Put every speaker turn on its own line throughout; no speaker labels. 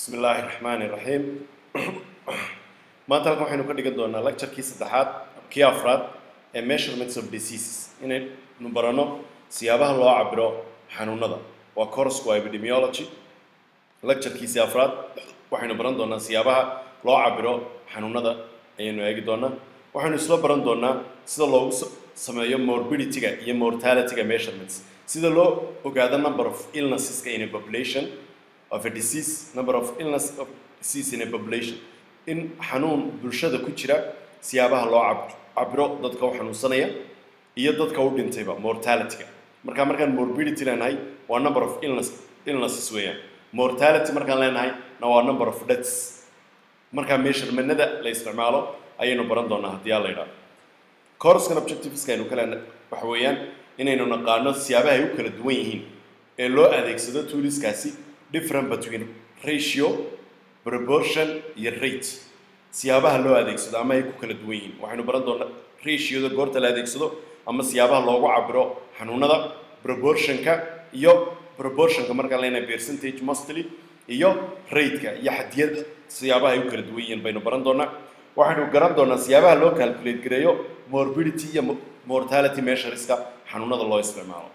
bismi illaahi raxmaani raxiim maanta halkan waxaynu ka dhigan doonaa lecturekii saddexaad kii afraad ee measurements of diseases inaynu baranno siyaabaha loo cabiro xanuunada waa courseku waa epidemiology lecturekiisii afraad waxaynu baran doonaa siyaabaha loo cabiro xanuunada ayaynu eegi doonaa waxaynu isla baran doonaa sida loogu s- sameeyo morbidityga iyo mortalityga measurements sida loo ogaado number of illnesseska in a population of a disease number of illness of disease in a population in xanuun bulshada ku jira siyaabaha loo cab- cabiro dadka u xanuunsanaya iyo dadka u dhintayba mortalityga marka markaan morbidity leenahay waa number of illness illnesses weeyaan mortality markaan leenahay na waa number of deaths markaa measurementnada la isticmaalo ayaynu baran doonaa haddii aa la yidhaahdo coursekan objectiveska aynu ka leenahay waxa weeyaan inaynu naqaano siyaabaha ay u kala duwan yihiin ee loo adeegsado tooliskaasi different between ratio proportion iyo rate siyaabaha loo adeegsado ama ay ku kala duwan yihiin waxaynu baran doonaa ratioda goorta la adeegsado ama siyaabaha loogu cabiro xanuunada proportionka iyo proportionka markaan leenahay percentage mostly iyo rateka iyo xadiyada siyaabaha ay u kala duwan yihiin baynu baran doonaa waxaynu garan doonaa siyaabaha loo calculate gareeyo morbidity iyo mo- mortality measureska xanuunada loo isticmaalo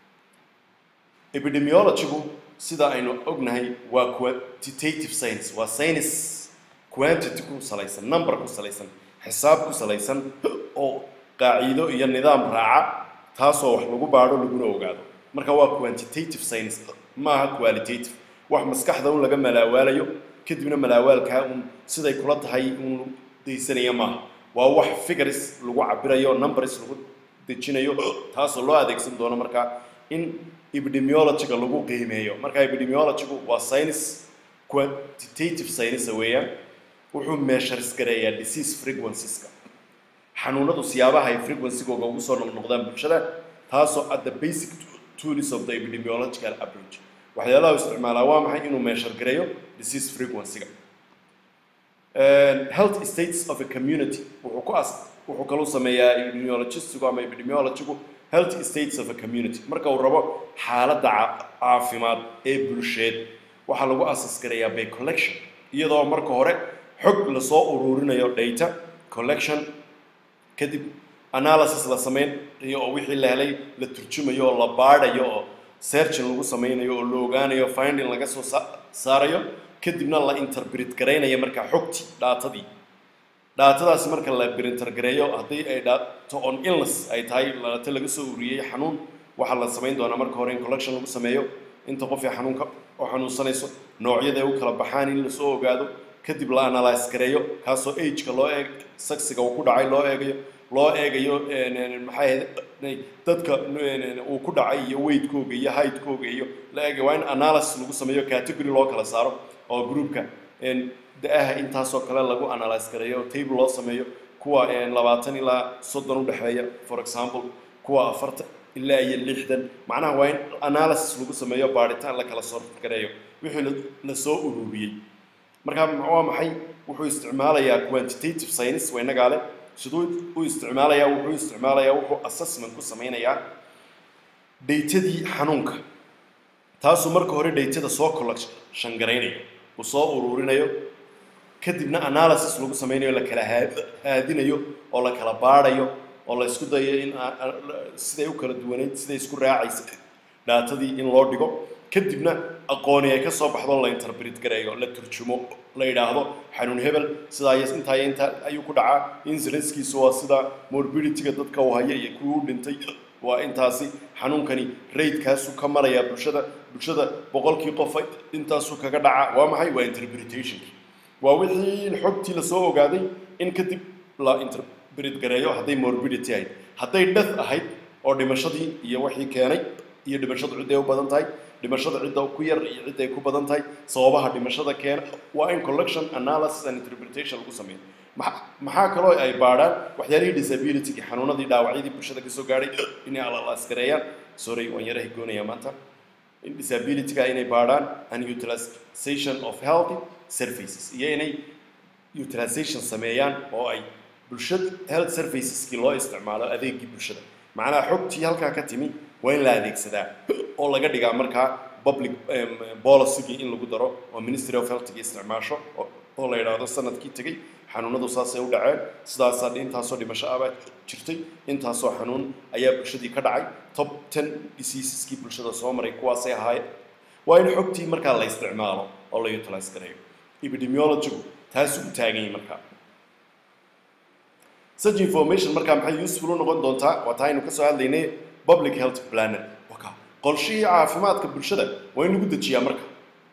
epidemiologygu sida aynu ognahay waa quantitative science waa science quantity ku salaysan number ku salaysan xisaab ku salaysan oo qaaciido iyo nidaam raaca taasoo wax lagu baadho laguna ogaado marka waa quantitative science maaha qualitative wax maskaxda un laga malaawaalayo kadibna malaawaalkaa un siday kula tahay un daysanaya maaha waa wax figures lagu cabirayo numbers lagu dejinayo taasoo loo adeegsan doono markaa in epidemiologyga lagu qiimeeyo marka epidemiologygu waa science quantitative science weeyaan wuxuu measures gareeyaa disease frequencieska xanuunadu siyaabaha ay frequencygooga ugu soo noqnoqdaan bulshada taasoo at the basic tools of the epidemiological approach waxyaalaha uu isticmaalaa waa maxay inuu measure gareeyo disease frequencyga health states of a community wuxuu ku as wuxuu kaluu sameeyaa epidemiologistigu ama epidemiologigu health states of a community marka uu rabo xaaladda ca- caafimaad ee bulsheed waxaa lagu asas garayaa by collection iyadoo marka hore xog lasoo ururinayo data collection kadib analysis la sameynayo oo wixii la helay la turjumayo oo la baadhayo oo searching lagu sameynayo oo la ogaanayo finding laga soo sa- saarayo kadibna la interpret garaynayo markaa xogtii dhaatadii dhaatadaasi marka la printergareeyo haddii ay dhaato on illness ay tahay dhaato laga soo ururiyey xanuun waxaa la samayn doonaa marka hore in collection lagu sameeyo inta qof ee xanuunka oo xanuunsanayso noocyada ay u kala baxaan in lasoo ogaado kadib la analyse gareeyo kaasoo ageka loo eeg saksiga uu ku dhacay loo eegayo loo eegayo maxay ahayd dadka uu ku dhacay iyo weightkooga iyo heightkooga iyo la eegayo waa in analysis lagu sameeyo category loo kala saaro oo groupka da-aha intaasoo kale lagu analyse gareeyo oo table loo sameeyo kuwa labaatan ilaa soddon udhexeeya for example kuwa afartan ilaa iyo lixdan macnaha waa in analysis lagu sameeyo baaritaan la kala soo gareeyo wixii la- la soo ururiyey marka waa maxay wuxuu isticmaalayaa quantitative science waa inagaa leh siduu u isticmaalayaa wuxuu isticmaalayaa wuxuu assessment ku sameynayaa daytadii xanuunka taasuu marka hore daytada soo collection garaynayo uu soo ururinayo kadibna analysis lagu sameynayo la kala haa- haadinayo oo la kala baadhayo oo la isku dayo in a- a- siday u kala duwaneyd siday isku raacaysa dhaatadii in loo dhigo kadibna aqooni ay ka soo baxdo la interpret gareeyo la turjumo la yidhaahdo xanuun hebel sidaa iyo intaa iyo intaa ayuu ku dhacaa incidencekiisu waa sida morbidityga dadka uu haya iyo kuwii u dhintay waa intaasi xanuunkani raidkaasuu ka marayaa bulshada bulshada boqolkii qof intaasuu kaga dhacaa waa maxay waa interpretationki waa wixii xogtii lasoo ogaaday in kadib la interpret gareeyo hadday morbidity ahayd hadday death ahayd oo dhimashadii iyo wixii keenay iyo dhimashadu cidday u badan tahay dhimashada cidda ku yar iyo cidday ku badan tahay sababaha dhimashada keena waa in collection analysis and interpretation lagu sameeyo maxa- maxaa kaloo ay baadhaan waxyaalihii disability xanuunadii dhaawacyadii bulshada kasoo gaadhay inay alasgareeyaan sorry waan yara higoonaya maanta in disabilityga inay baadhaan and utilization of healthy services iyo inay utilization sameeyaan oo ay bulshada health serviceskii loo isticmaalo adeegii bulshada macnaha xogtii halkaa ka timi waa in la adeegsadaa oo laga dhigaa markaa public policygii in lagu daro oo ministry of healthga isticmaasho oo la yidhaahdo sanadkii tegey xanuunadu saasay u dhaceen sidaasaa intaasoo dhimasho abaa jirtay intaasoo xanuun ayaa bulshadii ka dhacay top ten diseaseskii bulshada soo maray kuwaasay ahaayeen waa in xogtii markaa la isticmaalo oo la utilize gareeyo epidemiologigu taasuu u taagan yahay markaa such information markaa maxay useful u noqon doontaa waa taa aynu ka soo hadlaynay public health planner waka qolshihii caafimaadka bulshada waa in lagu dejiyaa marka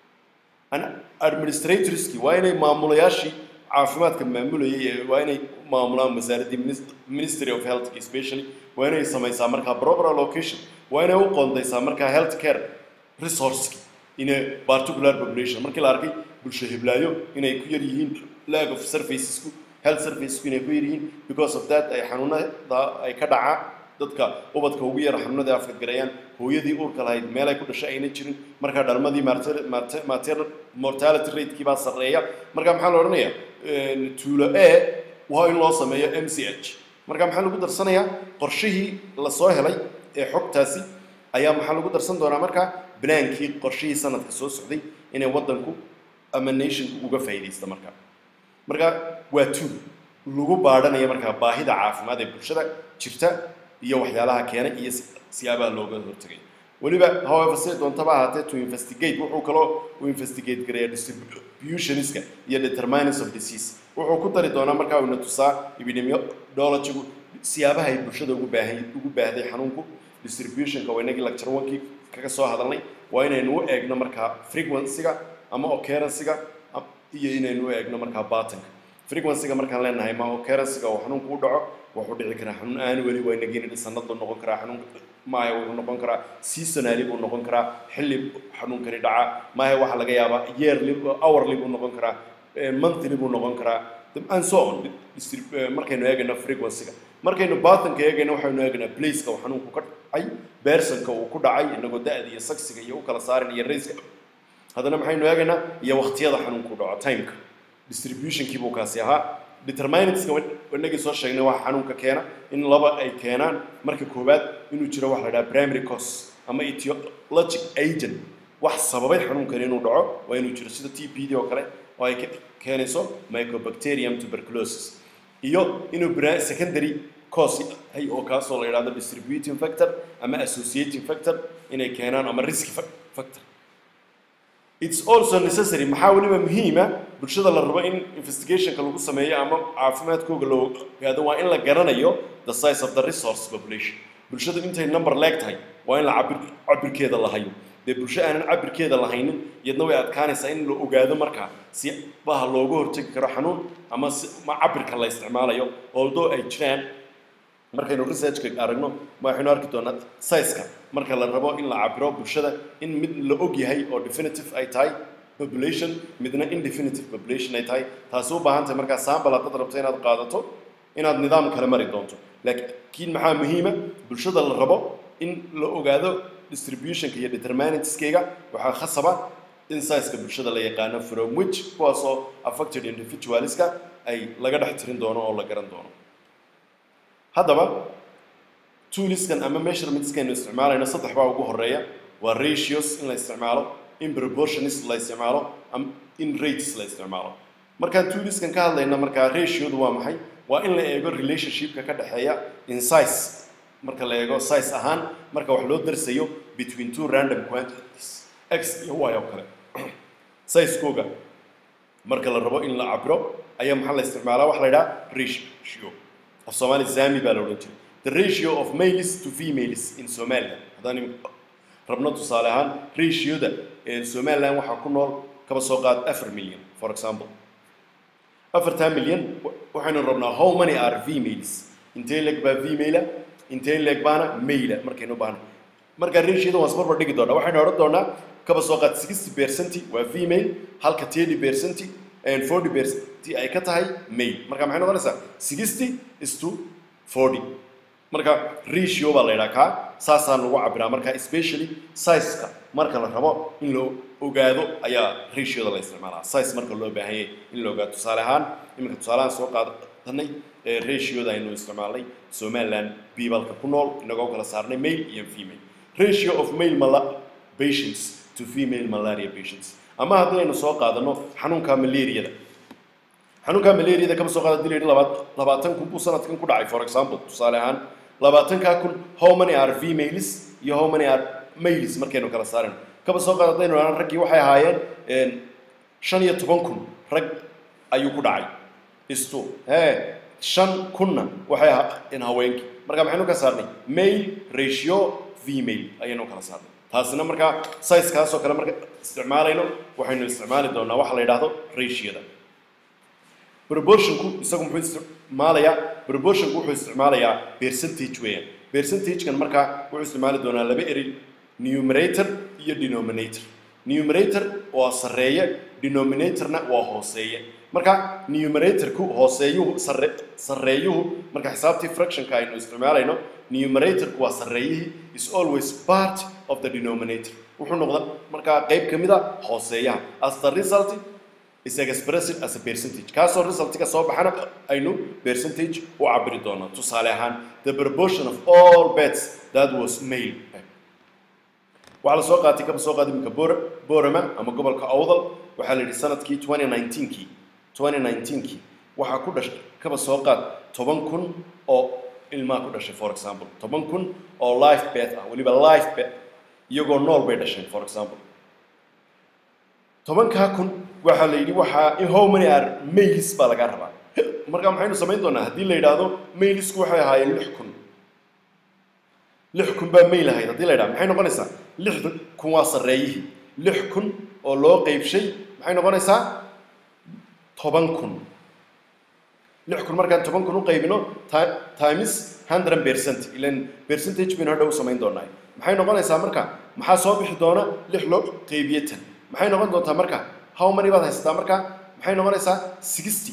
administratorski waa inay maamulayaashii caafimaadka maamulayay waa inay maamulaan wasaaraddii ministry of health especially waa inay samaysaa markaa proper allocation waa inay u qoondaysaa markaa health care resourceki in a particular population markii la arkay bulsho hiblaayo inay ku yar yihiin lag of servicesku health servicesku inay ku yar yihiin because of that ay xanuunada ay ka dhacaan dadka ubadka ugu yara xanuunada afkadgarayaan hooyadii uurka lahayd meel ay ku dhashay ayna jirin markaa dhalmadii maternal mortality ratekii baa sarreeya marka maxaa la odhanayaa tuulo a waa in loo sameeyo m c h marka maxaa lagu darsanayaa qorshihii lasoo helay ee xogtaasi ayaa maxaa lagu darsan doonaa markaa bilaankii qorshihii sanadka soo socday inay waddanku ama nationku uga faa'iidaysta markaa marka waa tuul lagu baadhanaya markaa baahida caafimaad ee bulshada jirta iyo waxyaalaha keenay iyo siyaabaha looga hortagay weliba however siday doontaba ahaatee to investigate wuxuu kaloo u investigate gareeya distributioniska iyo determinants of disease wuxuu ku dari doonaa markaa uuna tusaa epidemiologigu siyaabaha ay bulshada ugu baahay ugu baahday xanuunku distributionka waa inagii lecture one-kii kaga soo hadalnay waa inaynu u eegno markaa frequency-ga ama occurrence-ga iyo inaynu u eegno markaa batanka frequency-ga markaan leenahay ma occurrence-ga oo xanuunku u dhaco wuxuu dhici karaa xanuun aan weli waa inagiina sanadu noqon karaa xanuun maahe wuxuu noqon karaa seasonally buu noqon karaa xilli xanuunkani dhaca maahe waxaa laga yaabaa yearly hourly buu noqon karaa monthly buu noqon karaa and so on markaynu eegayno frequency-ga markaynu batanka eegayno waxaynu eegaynaa placeka uu xanuunku ka dhacay bersonka uu ku dhacay inagoo da-da iyo saksiga iyo u kala saarin iyo rayska haddana maxaynu eegaynaa iyo waqtiyada xanuunku dhaco timeka distributionkii buu kaasi ahaa determinantska inagii soo sheegnay waxa xanuunka keena in laba ay keenaan marka koowaad inuu jiro waxa la dhaha primary cause ama etiologic agent wax sababay xanuunkani inuu dhaco waa inuu jiro sida t p d oo kale oo ay keenayso mycobacterium tuberculosis iyo inuu secondary cause hay oo kaasoo la yidhahdo distributing factor ama associating factor inay keenaan ama risk factor it's also necessary maxaa weliba muhiima bulshada la rabo in investigationka lagu sameeyo ama caafimaadkooga loo ogaado waa in la garanayo the size of the resource population bulshadu intay number leeg tahay waa in la cabir cabirkeeda la hayo dee bulsho aanan cabirkeeda lahaynin iyadna way adkaanaysaa in la ogaado markaa si baha looga hortegi karo xanuun ama si ma cabirka la isticmaalayo although ay jiraan markaynu researchka aragno waxaynu arki doonaa size-ka marka la rabo in la cabiro bulshada in mid la og yahay oo definitive ay tahay population midna indefinitive population ay tahay taasi u baahan tahay markaa saambal haddaad rabto inaad qaadato inaad nidaam kale mari doonto laakiin maxaa muhiima bulshada la rabo in la ogaado distributionka iyo determinantskeega waxaa khasaba in size-ka bulshada la yaqaano from which kuwaasoo affected individualska ay laga dhex tirin doono oo la garan doono haddaba tooliskan ama measurementskeenu isticmaalayno saddex baa ugu horeeya waa ratios in la isticmaalo in proportionis la isticmaalo in rates la isticmaalo markaan tooliskan ka hadlayna markaa ratiodu waa maxay waa in la eego relationshipka ka dhexeeya in size marka la eego size ahaan marka wax loo darsayo between two random quantities x iyo y oo kale sizekooga marka la rabo in la cabiro ayaa maxaa la isticmaalaa waxa la yidhaha ratio of Somali Zami baa la odhan jiray the ratio of males to females in Somalia haddaan rabno tusaale ahaan ratioda ee Somaliland waxaa ku nool kaba soo qaad afar milyan for example afartaa milyan waxaynu rabnaa how many are females intee leeg baa female intee leeg baana male markaynu baahno markaa ratioda waan isbarbar dhigi doonaa waxaynu odhan doonaa kaba soo qaad sixty percent waa female halka thirty percent and forty percent ay ka tahay male marka maxay noqonaysaa sixty is to forty marka ratio baa la yidhaha kaa saasaa lagu cabiraa marka especially size-ka marka la rabo in la ogaado ayaa ratioda la isticmaalaa size marka loo baahan yahay in la ogaado tusaale ahaan iminka tusaalehaan soo qaadanay ratioda aynu isticmaalnay somaliland bibalka ku nool inagoo kala saarnay male iyo female ratio of male mala patients to to female malaria patients ama haddii aynu soo qaadano xanuunka malaariyada xanuunka malaariyada kama soo qaada hadii la yidhi labaat labaatan kun buu sanadkan ku dhacay for example tusaale ahaan labaatankaa kun how many are females iyo how many are males markaynu kala saarayno kaba soo qaada haddaynu idhahno raggii waxay ahaayeen shan iyo toban kun rag ayuu ku dhacay istu hee shan kunna waxay ahaayeen haweenkii marka maxaynu ka saarnay male ratio female ayaynu kala saarnay taasina markaa sizekaas oo kale marka isticmaalayno waxaynu isticmaali doonaa waxa la yidhaahdo ratioda proportionku isagu muxuu isticmaalayaa proportionku wuxuu isticmaalayaa percentage weeyaan percentagekan markaa wuxuu isticmaali doonaa laba eri numerator iyo denominator numerator waa sarreeye denominatorna waa hooseeye marka numeratorku hooseeyuhu sarre sarreeyuhu marka xisaabtii fractionka aynu isticmaalayno numeratorku waa sarreeyihii is always part of the denominator wuxuu noqda markaa qayb ka mid a hooseeyaha as the result is expressed as a percentage kaasoo resultka soo baxana aynu percentage u cabiri doonaa tusaale ahaan the proportion of all bets that was male waxaa la soo qaatay kaba soo qaada iminka bor borama ama gobolka awdal waxaa la yidhi sanadkii 2019kii 2019kii waxaa ku dhashay kaba soo qaad toban kun oo ilmaa ku dhashay for example toban kun oo life bet ah weliba life bet iyagoo nool bay dhasheen for example tobankaa kun waxaa la yidhi waxaa how many are mailis baa lagaa rabaa marka maxaynu samayn doonaa haddii la yidhaahdo mailisku waxay ahaayeen lix kun lix kun baa mail ahayd haddii la yidhahdo maxay noqonaysaa lixda kun waa sarreeyihii lix kun oo loo qeybshay maxay noqonaysaa toban kun lix kun markaan toban kun u qaybino times hundred percent ilan percentage baynu hadhow samayn doonaa maxay noqonaysaa marka maxaa soo bixi doona lix loo qeybiye tan maxay noqon doontaa marka how many baad haysataa marka maxay noqonaysaa sixty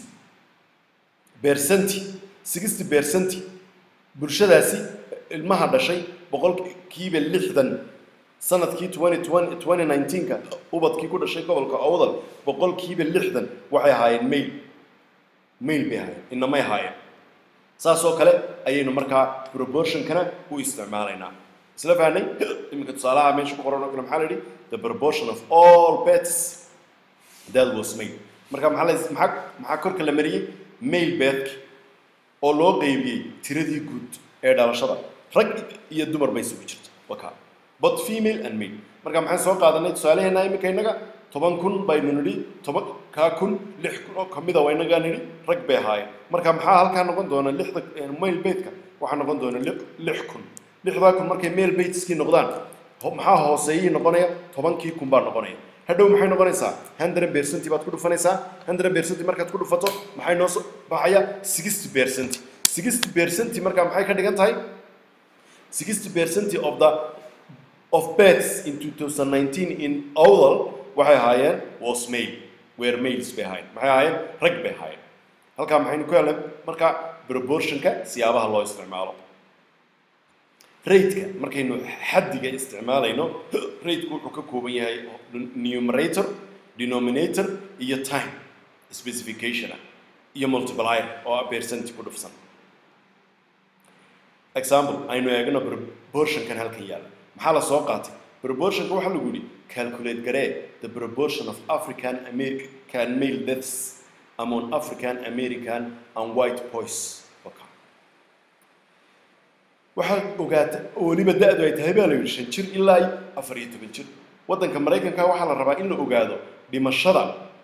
percenti sixty percenti bulshadaasi ilmaha dhashay boqolkiiba lixdan sanadkii twenty twenty twenty nineteenka ubadkii ku dhashay gobolka awdal boqolkiiba lixdan waxay ahaayeen mail mail bay ahaayeen inamay ahaayeen saas oo kale ayaynu markaa proportionkana u isticmaalaynaa isla fahnay iminka tusaalaha meesha ku qoran oo kale maxaa la yidhi the proportion of all bets that was made marka maxaa la maxaa maxaa korka la mariyey mail betki oo loo qeybiyey tiradii guud ee dhalashada rag iyo dumar bay isugu jirta waka but female and male marka maxaan soo qaadanay tusaalaheena iminka innaga toban kun baynu nidhi toban kaa kun lix kun oo kamida waa innagaa nidhi rag bay ahaayeen marka maxaa halkaa noqon doona lixda mail betka waxaa noqon doona lix kun lixdaa kun markay mail bateskii noqdaan maxaa hooseeyihii noqonaya tobankii kun baa noqonaya hadhow maxay noqonaysaa hundred percent baad ku dhufanaysaa hundred percent markaad ku dhufato maxay noo soo baxaya sixty percent sixty percent markaa maxay ka dhigan tahay sixty percent of the of bets in 2019 in Owl waxay ahaayeen was male were males bay ahaayeen maxay ahaayeen rag bay ahaayeen halkaa maxaynu ku helnay marka proportionka siyaabaha loo isticmaalo raidka markaynu xaddiga isticmaalayno raidku wuxuu ka kooban yahay numerator denominator iyo time specification iyo multiplier oo ah percent ku dhufsan example aynu eegno proportionkan halkan yaalla maxaa la soo qaatay proportionka waxaa lagu yidhi calculate garee the proportion of african american male deaths among african american and white boys waxaa ogaata oo weliba da-du ay tahay baa la yidhi shan jir ilaa afar iyo toban jir waddanka maraykanka waxaa la rabaa in la ogaado dhimashada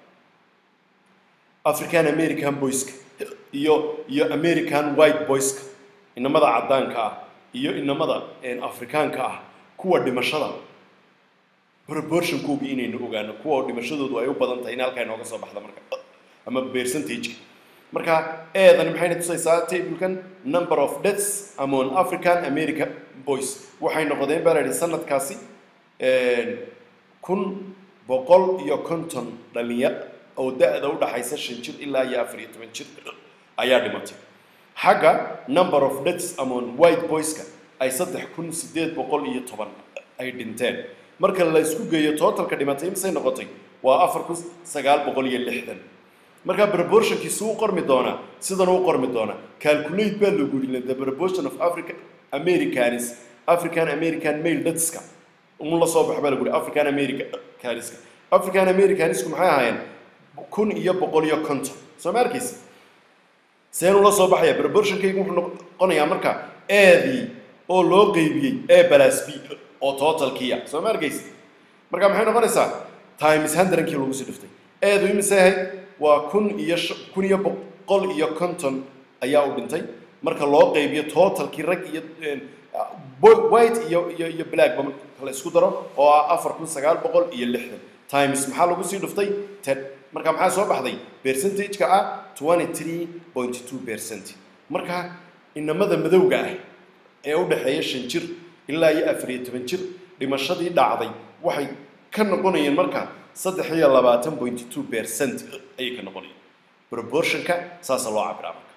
african american boyska iyo iyo american white boyska inamada caddaanka ah iyo inamada afrikaanka ah kuwa dhimashada proportionkooga inaynu ogaano kuwa dhimashadoodu ay u badan tahay in halkaa inooga soo baxda marka ama percentageka marka eedani maxayna tusaysaa tablekan number of deaths among african american boys waxay noqdeen baa la yidhi sanadkaasi kun boqol iyo konton dhalinyar oo da-da u dhaxaysa shan jir ilaa iyo afar iyo toban jir ayaa dhimatay xagga number of deaths among white boyska ay saddex kun sideed boqol iyo toban ay dhinteen marka la isku geeyo totalka dhimatay misay noqotay waa afar kun sagaal boqol iyo lixdan marka proportionkiisu u qormi doonaa sidan u qormi doonaa calculate baa lagu yidhi the proportion of african americans african american male deathska un la soo baxa baa lagu yihi african americaniska african americanisku maxay ahaayeen kun iyo boqol iyo konton soo ma arkaysa seen ula soo baxaya proportionkaygu wuxuu noqonayaa marka eedii oo loo qeybiyey e balas b oo totalkiya soo ma arkaysa marka maxay noqonaysaa times hundredkii lagu sii dhiftay eedu imise ahayd waa kun iyo kun iyo boqol iyo konton ayaa u dhintay marka loo qeybiyo totalkii rag iyo white iyo iyo iyo black ba la isku daro oo ah afar kun sagaal boqol iyo lixdan times maxaa lagu sii dhiftay ten marka maxaa soo baxday percentage-ka ah twenty three point two percent marka inamada madowga ah ee u dhexeeya shan jir ilaa iyo afar iyo toban jir dhimashadii dhacday waxay ka noqonayeen marka saddex iyo labaatan point two percent ayay ka noqonayeen proportionka saasa loo cabiraa marka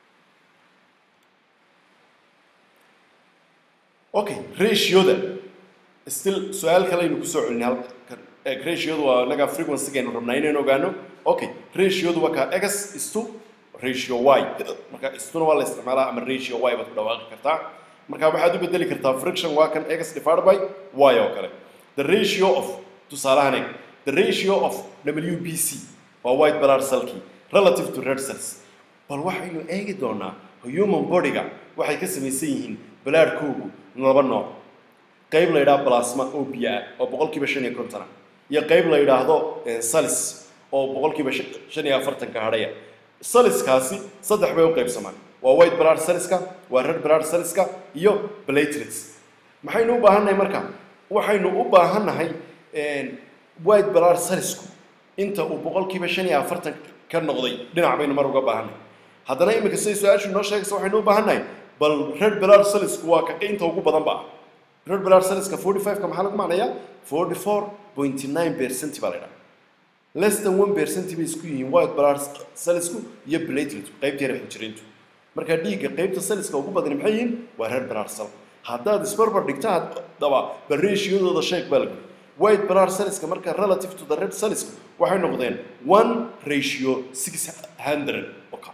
okay ratioda still su-aal kale aynu kusoo celinay halkan ratiodu waa inaga frequency-gaynu rabnaa inaynu ogaano okay ratiodu waa kaa x istu ratio y marka istuna waa la isticmaalaa ama ratio y baad ku dhawaaqi kartaa marka waxaad u bedeli kartaa friction waa kan x divided by y oo kale the ratio of tusaalahan eg the ratio of wbc waa white blood cellkii relative to red cells bal waxaynu eegi doonaa human body-ga waxay ka samaysan yihiin balaadhkoogu laba nooc qayb la yidhaha plasma oo biyo ah oo boqolkiiba shan iyo konton ah iyo qayb la yidhaahdo salis oo boqolkiiba shan iyo afartanka hadhaya saliskaasi saddex bay u qaybsamaan waa white blood cellska waa red blood cellska iyo platelets maxaynu u baahannahay marka waxaynu u baahannahay white blood cellsku inta uu boqolkiiba shan iyo afartan ka noqday dhinac baynu mar uga baahannahay haddana iminka siday su-aashu inoo sheegaysa waxaynu u baahannahay bal red blood cellsku waa ka inta ugu badan ba ah red blood cellska forty five-ka maxaa lagu macnayaa forty four point nine percent baa la yidhaha less than one percent bay isku yihiin white blood cellsku iyo plateletku qaybta yara xijiriintu marka dhiigga qaybta cellska ugu badani maxay yihiin waa red blood cell haddaad isbarbar dhigta haddaba bal ratio-dooda sheeg baa lagu white blood cellska marka relative to the red cellsku waxay noqdeen one ratio six hundred okay.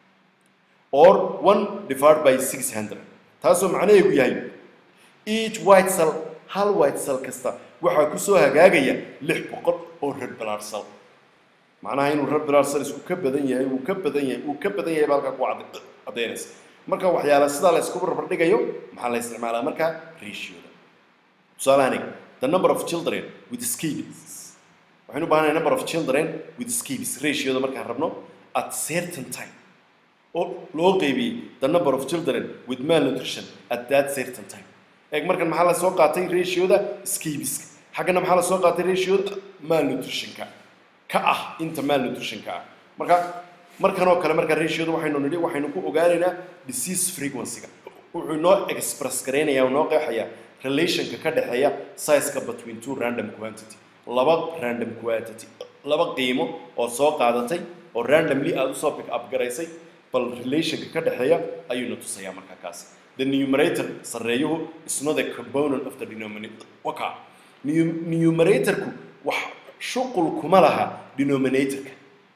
or one divided by six hundred taasoo macnaheegu yahay each white cell hal white cell kasta waxaa kusoo hagaagaya lix boqol oo red blood cell macnaha inuu red blood cell isku ka badan yahay uu ka badan yahay uu ka badan yahay baa halkaa ku cadda- caddaynaysa marka waxyaala sidaa la isku barbar dhigayo maxaa la isticmaalaa marka ratioda tusaalahan eg the number of children with scabies waxaynu u baahanahay number of children with scabies ratioda markaan rabno at certain time oo loo qeybiyey the number of children with malnutrition at that certain time eeg markan maxaa la soo qaatay ratioda scabiska xaggana maxaa la soo qaatay ratioda malnutritionka ka ah inta malnutritionka ah marka markan oo kale marka ratioda waxaynu nidhi waxaynu ku ogaanaynaa disease frequency-ga wuxuu noo express garaynayaa noo qeexayaa relationka ka dhexeeya size-ka between two random quantity laba random quantity laba qiimo oo soo qaadatay oo randomly aada usoo pick up garaysay bal relationka ka dhexeeya ayuuna tusayaa markaa kaas the numerator sarreeyuhu is not a component of the denominator waka Nu- numeratorku wax shuqul kuma laha denominatorka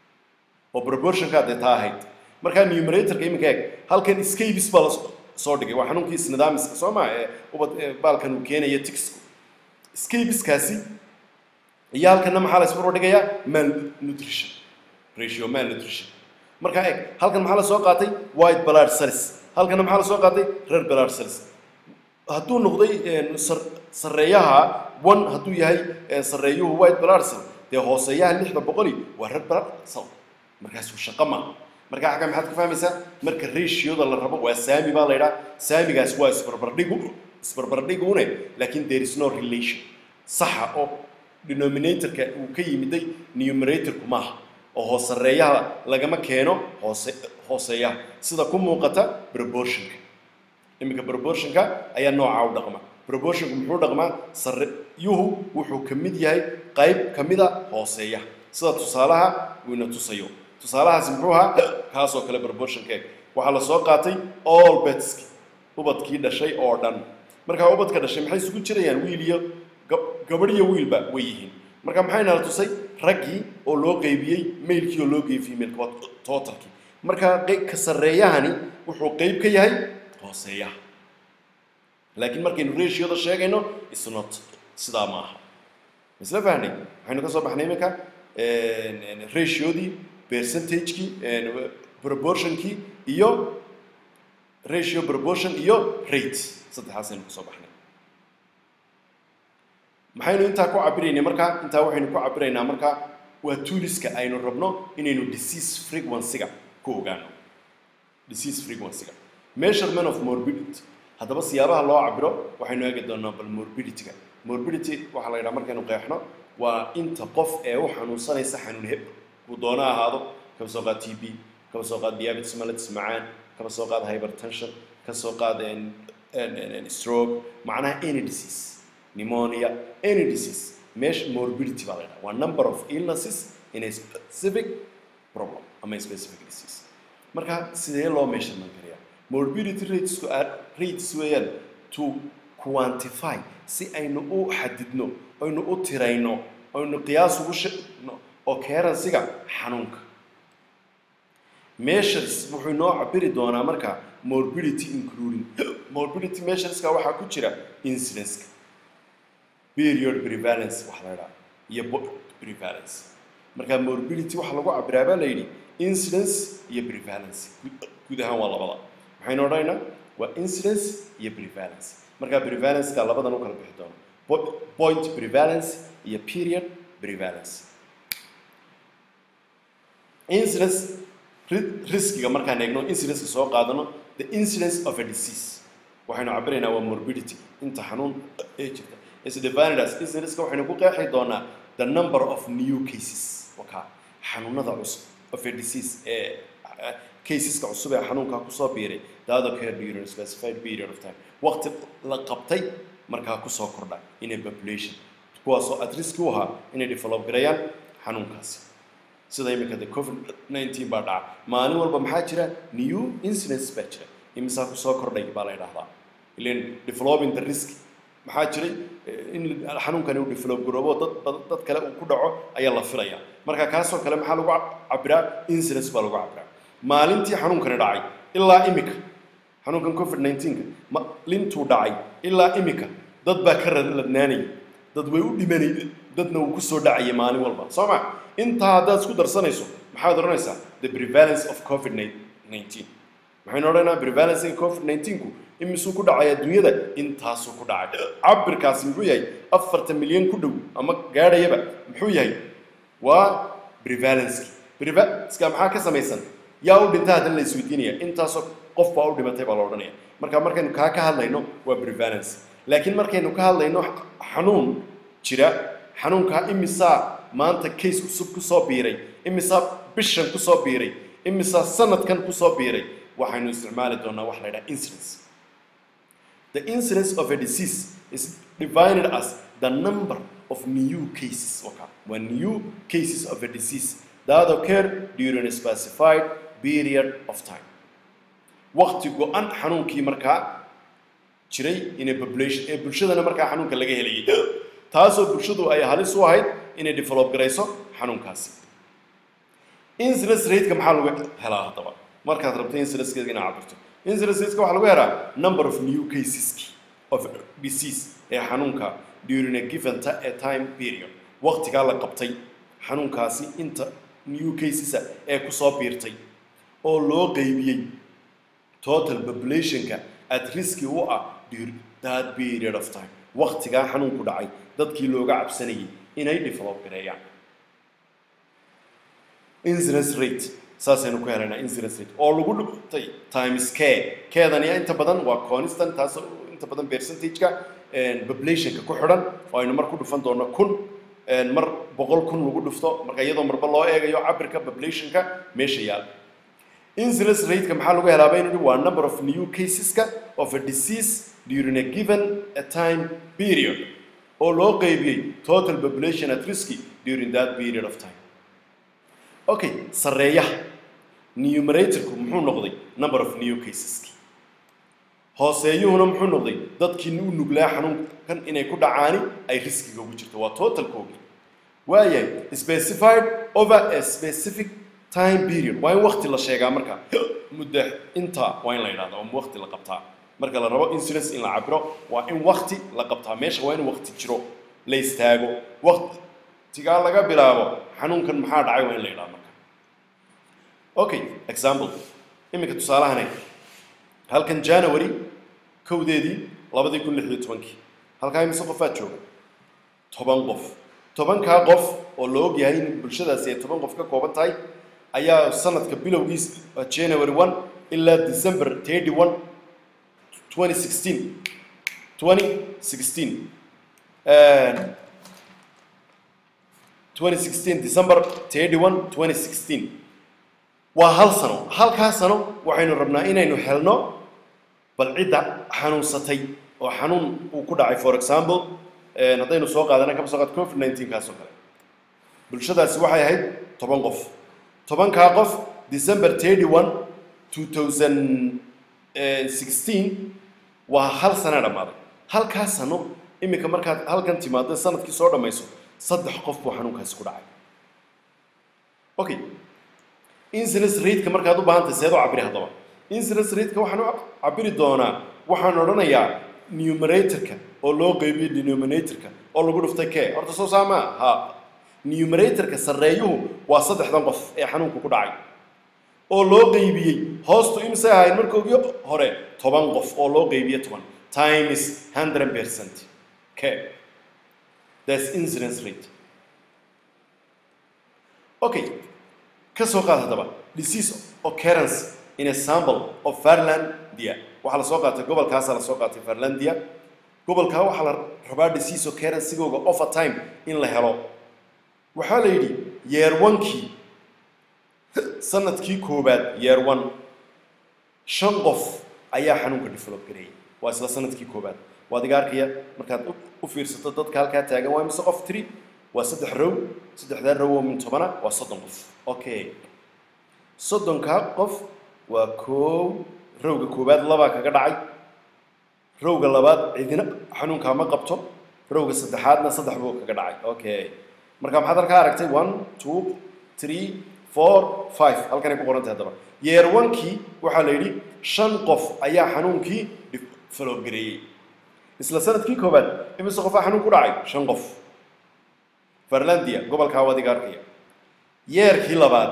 oo proportionka dee taa ahayd markaa numeratorka iminka eeg halkan scabis baa la soo dhigay waa xanuunkii isnidaamiska soo maa ee ubad ee baalkan uu keenaya tixku scabiskaasi iyo halkanna maxaa la isbarbar dhigayaa malnutrition ratio malnutrition markaa eeg halkan maxaa la soo qaatay white blood cells halkanna maxaa la soo qaatay red blood cells hadduu noqday een, sar- sarreeyaha one hadduu yahay een, sarreeyuhu white blood cell dee hooseeyaha lixda boqoli waa red blood cell markaasuu shaqo ma marka xagga maxaad ka fahmaysaa marka ratioda la rabo waa saami baa la yidhaha saamigaas waa isbarbardhigu isbarbardhigune laakiin there is no relation saxa oo denominatorka uu ka yimiday numeratorku maaha oo hoosareeyaha lagama keeno hoose hooseeyaha sida ku muuqata proportionka iminka proportionka ayaa noocaa u dhaqma proportionku muxuu dhaqmaa sareyuhu wuxuu ka mid yahay qayb ka mida hooseeya sida tusaalaha uu ina tusayo tusaalahaasi muxuu ahaa kaasoo kale proportionkeeg waxaa la soo qaatay all betski ubadkii dhashay oo dhan markaa ubadka dhashay maxay isugu jirayaan wiil iyo gab- gabadh iyo wiilba way yihiin marka maxayna la tusay raggii oo loo qeybiyey mailkii oo loo qeybiyey female waa totalkii marka qey- ka sarreeyahani wuxuu qeyb ka yahay hooseeyaha laakiin markaynu ratioda sheegayno is not sidaa ma aha isla fahnay waxaynu ka soo baxnay iminka ratiodii percentagekii proportionkii iyo ratio proportion iyo rate saddexaasaynu ka soo baxnay maxaynu intaa ku cabiraynay markaa intaa waxaynu ku cabiraynaa markaa waa tooliska aynu rabno inaynu disease frequency-ga ku ogaano disease frequency-ga measurement of morbidity haddaba siyaabaha loo cabiro waxaynu eegi doonaa bal morbidity-ga morbidity waxaa la yidhaha markaynu qeexno waa inta qof ee u xanuunsanaysa xanuun heb uu doona ahaado kaba soo qaad t b kaba soo qaad diabetes mellitus macaan kaba soo qaad hypertension ka soo qaad stroke macnaha any disease pneumonia any disease mesh morbidity baa la yidhaha waa number of illnesses in a specific problem ama a specific disease marka sidee loo measurement karayaa morbidity ratesku rates weeyaan to quantify si aynu u xadidno aynu u tirayno aynu qiyaas ugu shino occurrence-ga xanuunka measures wuxuu inoo cabiri doonaa marka morbidity including morbidity measureska waxaa ku jira incidence-ka period prevalence waxa la idhaha iyo prevalence marka morbidity waxaa lagu cabiraa baa la yidhi incidence iyo prevalence guud ahaan waa labada maxaynu odhanaynaa waa incidence iyo prevalence marka prevalence-ka labadan u kala bixi doono point prevalence iyo period prevalence incidence riskiga markaan eegno incidence soo qaadano the incidence of a disease waxaynu cabiraynaa waa morbidity inta xanuun ee jirta is divided as incidence-ka waxaynu ku qeexi doonaa the number of new cases waka xanuunada cusub of a disease ee caseska cusub ee xanuunkaa kusoo biiray that occurred during a specified period of time waqti la qabtay markaa kusoo kordha in a population kuwaasoo at risk u ahaa inay develop gareeyaan xanuunkaasi sida iminka de covid 19 baa dhaca maalin walba maxaa jira new incidence baa jira imisaa kusoo kordhay baa la yidhaahdaa ilan developing the risk maxaa jiray in xanuunkani uu develop garoobo dad dad kale uu ku dhaco ayaa la filaya marka kaasoo kale maxaa lagu cabiraa incidence baa lagu cabiraa maalintii xanuunkani dhacay ilaa imika xanuunkan covid 19ka maalintuu dhacay ilaa imika dad baa ka ladnaanaya dad way u dhimanay dadna uu kusoo dhacaya maalin walba soo ma intaa haddaad isku darsanayso maxaad odhanaysaa the prevalence of covid 19 maxaynu odhanaynaa prevalencinga covid 19ku imisuu ku dhacay adduunyada intaasuu ku dhacay cabirkaasi muxuu yahay afartan milyan ku dhow ama gaadhayaba muxuu yahay waa prevalenski prevalenceka maxaa ka samaysan yaa u dhinta haddana la isweydiinaya intaasoo qof baa u dhimatay baa la odhanaya marka markaynu kaa ka hadlayno waa prevalence laakiin markaynu ka hadlayno xanuun jira xanuunkaa imisaa maanta case cusub kusoo biiray imisaa bishan kusoo biiray imisaa sanadkan kusoo biiray waxaynu isticmaali doonaa wax la yidhaha incidence the incidence of a disease is divided as the number of new cases okay. waa new cases of a disease that occur during a specified period of time waqti go-an xanuunkii markaa jiray in a population ee bulshadana markaa xanuunka laga helayay taasoo bulshadu ay halis u ahayd inay develop garayso xanuunkaasi incidence rate-ka maxaa lagu helaa haddaba markaad rabto incidence-keeda inaad cabirto incidence rate-ka waxaa lagu helaa number of new cases of disease ee xanuunka during a given a time period waqtigaa la qabtay xanuunkaasi inta new casesa ee kusoo biirtay oo loo qeybiyey total populationka at riski u ah during that period of time waqtigaa xanuunku dhacay dadkii looga cabsanayay inay develop gareeyaan incidence rate saasaynu ku helaynaa incidence rate oo lagu dhintay times care keedani inta badan waa constant taas inta badan percentage-ka populationka ku xidhan oo aynu mar ku dhufan doono kun mar boqol kun lagu dhufto marka iyadoo marba loo eegayo cabirka populationka meesha yaal incidence rate-ka maxaa lagu helaa baynu waa number of new caseska of a disease during a given a time period oo loo qeybiyey total population at risk during that period of time okay sarreeyaha numeratorku muxuu noqday number of new caseski hooseeyuhuna muxuu noqday dadkii u nuglaa xanuunkan inay ku dhacaani ay riskiga ugu jirto waa totalkoogi waayahay specified over a specific time period waa in wakti la sheegaa marka muddo inta waa in la yidhahda waa wakti la qabtaa marka la rabo incidence in la cabiro waa in wakti la qabtaa meesha waa in wakti jiro la istaago waqtigaa laga bilaabo xanuunkan maxaa dhacay waa in la idhaha marka okay example iminka tusaalahane halkan january kowdeedii labadii kun lix iyo tobankii halkaa imise qofaad jooga toban qof tobankaa qof oo la og yahay in bulshadaasi ay toban qof ka kooban tahay ayaa sanadka bilowgiis january one ilaa december thirty one twenty sixteen twenty sixteen twenty sixteen december thirty one twenty sixteen waa hal sano halkaa sano waxaynu rabnaa inaynu helno bal cidda xanuunsatay oo xanuun uu ku dhacay for example haddaynu soo qaadana kaba soo qaad covid nineteen kaas oo kale bulshadaasi waxay ahayd toban qof tobankaa qof december thirty one two thousand sixteen waa hal sana dhammaaday halkaa sano iminka markaad halkan timaado sanadkii soo dhammayso saddex qof buu xanuunkaasi ku dhacay okay incidence rate-ka markaad u baahantahay seed u cabiri haddaba incidence rate-ka waxaan u cabiri doonaa waxaan odhanayaa numeratorka oo loo qeybiyo denominatorka oo lagu dhuftay kee horta soo saamaa ha numeratorka sarreeyuhu waa saddexdan qof ee xanuunku ku dhacay oo loo qeybiyey hoostu imisay ahayd markoogii hore toban qof oo loo qeybiye toban times hundred percent okay that's incidence rate okay ka soo qaad haddaba disease occurrence in a sample of Farlandia waxaa la soo qaatay gobolkaasa la soo qaatay Farlandia gobolkaa waxaa la rabaa disease occurrence sigooga of a time in la helo waxaa la yidhi year one-kii sanadkii koobaad year one shan qof ayaa xanuunka develop gareeyay waa isla sanadkii koobaad waad iga arkaya markaad u fiirsato dadka halkaa taagan waa mise qof tiri waa saddex row saddexdaa row oo min tobana waa soddon qof okay soddonkaa qof waa koow rowga koobaad labaa kaga dhacay rowga labaad cidina xanuunkaa ma qabto rowga saddexaadna saddex buu kaga dhacay okay marka maxaad halkaa aragtay one two three four five halkanay ku qoran tahay haddaba yeer one-kii waxaa la yidhi shan qof ayaa xanuunkii develop gareeyey isla sanadkii koobaad imise qofaa xanuun ku dhacay shan qof farlandia gobolkaa waad iga arkaya yeerkii labaad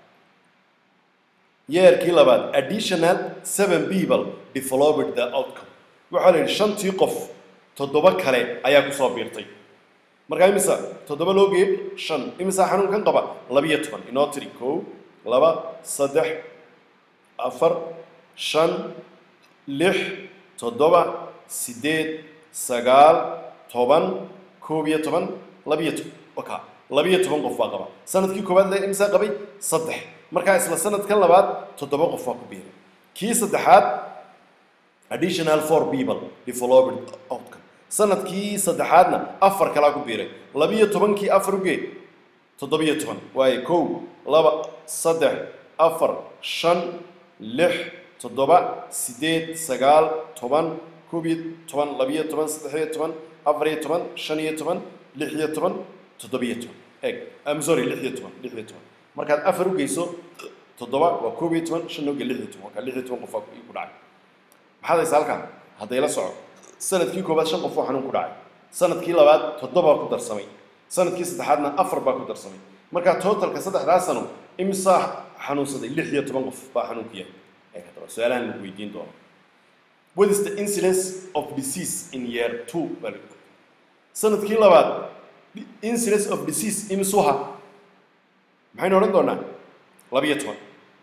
yeerkii labaad additional seven people developed the outcome waxaa la yidhi shantii qof toddoba kale ayaa kusoo biirtay markaa imisa toddoba loo geeyey shan imisaa xanuunkan qaba labiyo toban inoo tiri kow laba saddex afar shan lix toddoba siddeed sagaal toban koob iyo toban labiyo toban waka labiyo toban qof baa qaba sanadkii koowaad le imisaa qabay saddex markaa isla sanadkan labaad toddoba qof baa ku biiray kii saddexaad additional four people developed outcome sanadkii saddexaadna afar kalaa ku biiray labiyo tobankii afar ugee toddobiyo toban waaye kow laba saddex afar shan lix toddoba siddeed sagaal toban koob iyo toban labiyo toban saddexiyo toban afar iyo toban shan iyo toban lix iyo toban toddobiyo toban eg am sorry lix iyo toban lix iyo toban markaad afar ugeyso toddoba waa koob iyo toban shan uge lix iyo toban waa kaa lix iyo toban qof ku dhacay maxaad haysaa halkan hadday la soco sanadkii koobaad shan qof oo xanuun ku dhacay sanadkii labaad toddobaa ku darsamay sanadkii saddexaadna afar baa ku darsamay markaa totalka saddexdaa sano imsaa xanuunsaday lix iyo toban qof baa xanuunku yahay su-aalahan lagu weydiin doono what is the incidence of disease in year two sanadkii labaad incidence of disease imisuha maxaynu odhan doonaa labiyo toban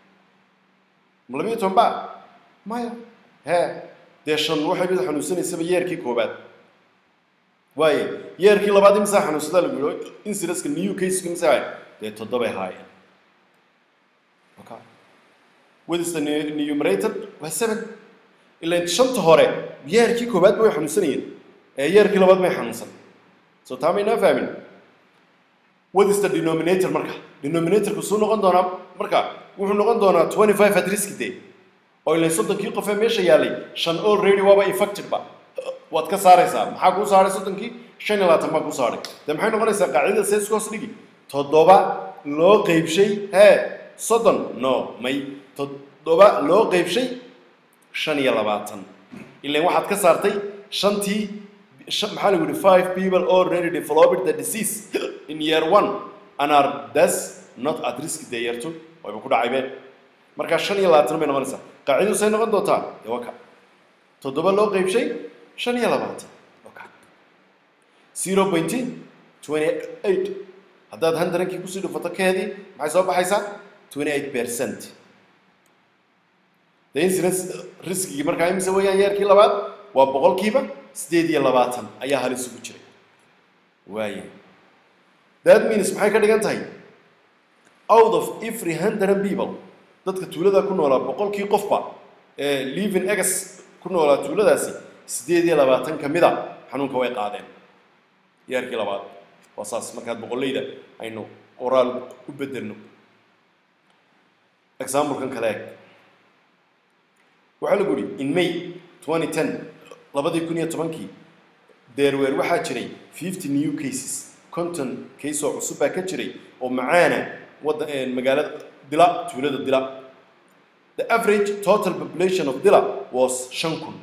ma labiyo toban ba maya hee dee shan waxay mid xanuunsanaysaba yeerkii koobaad waaye yeerkii labaad imisaa xanuunsadaa lagu yidhi incidenceka new caseka imisaa ahay dee toddobay haayeen okay what is the numerator waa seven ilan shanta hore yeerkii koobaad ba way xanuunsanayeen ee yeerkii labaad may xanuunsan so taa maynaa fahmin what is the denominator marka denominatorku suu noqon doonaa marka wuxuu noqon doonaa twenty five at risk day oo ilan soddonkii qof ee meesha yaalay shan already waaba infected ba waad ka saaraysaa maxaa kuu saaray soddonkii shan iyo labaatan baa kuu saaray dee maxay noqonaysaa qaacidada see isku hoos dhigi toddoba loo qeybshay hee soddon no may toddoba loo qeybshay shan iyo labaatan ilan waxaad ka saartay shantii shan- maxaa lagu yihi five people already developed the disease in year one and are thus not at risk dee year two wayba ku dhacaybeen markaa shan iyo labaatan bay noqonaysaa qaacidadu say noqon doontaa dee waa ka toddoba loo qeybshay shan iyo labaatan waa ka zero point twenty eight haddaad hundredkii kusii dhufato keedii maxay soo baxaysaa twenty eight percent the incidence riskigii markaa imise weeyaan yeerkii labaad waa boqolkiiba sideed iyo labaatan ayaa halis ugu jiray waaye that means maxay ka dhigan tahay out of every hundred people dadka tuulada ku noolaa boqolkii qofba ee living egas ku noolaa tuuladaasi sideed iyo labaatan ka mida xanuunka way qaadeen yeerkii labaad waa saas markaad boqolleyda aynu qoraal u bedelno examplekan kale eg waxaa lagu yihi in may 2010 labadii kun iyo tobankii deerweer waxaa jiray 50 new cases conton case oo cusub baa ka jiray oo macaana wadda magaalada dila tuulada dila the average total population of dila was shan kun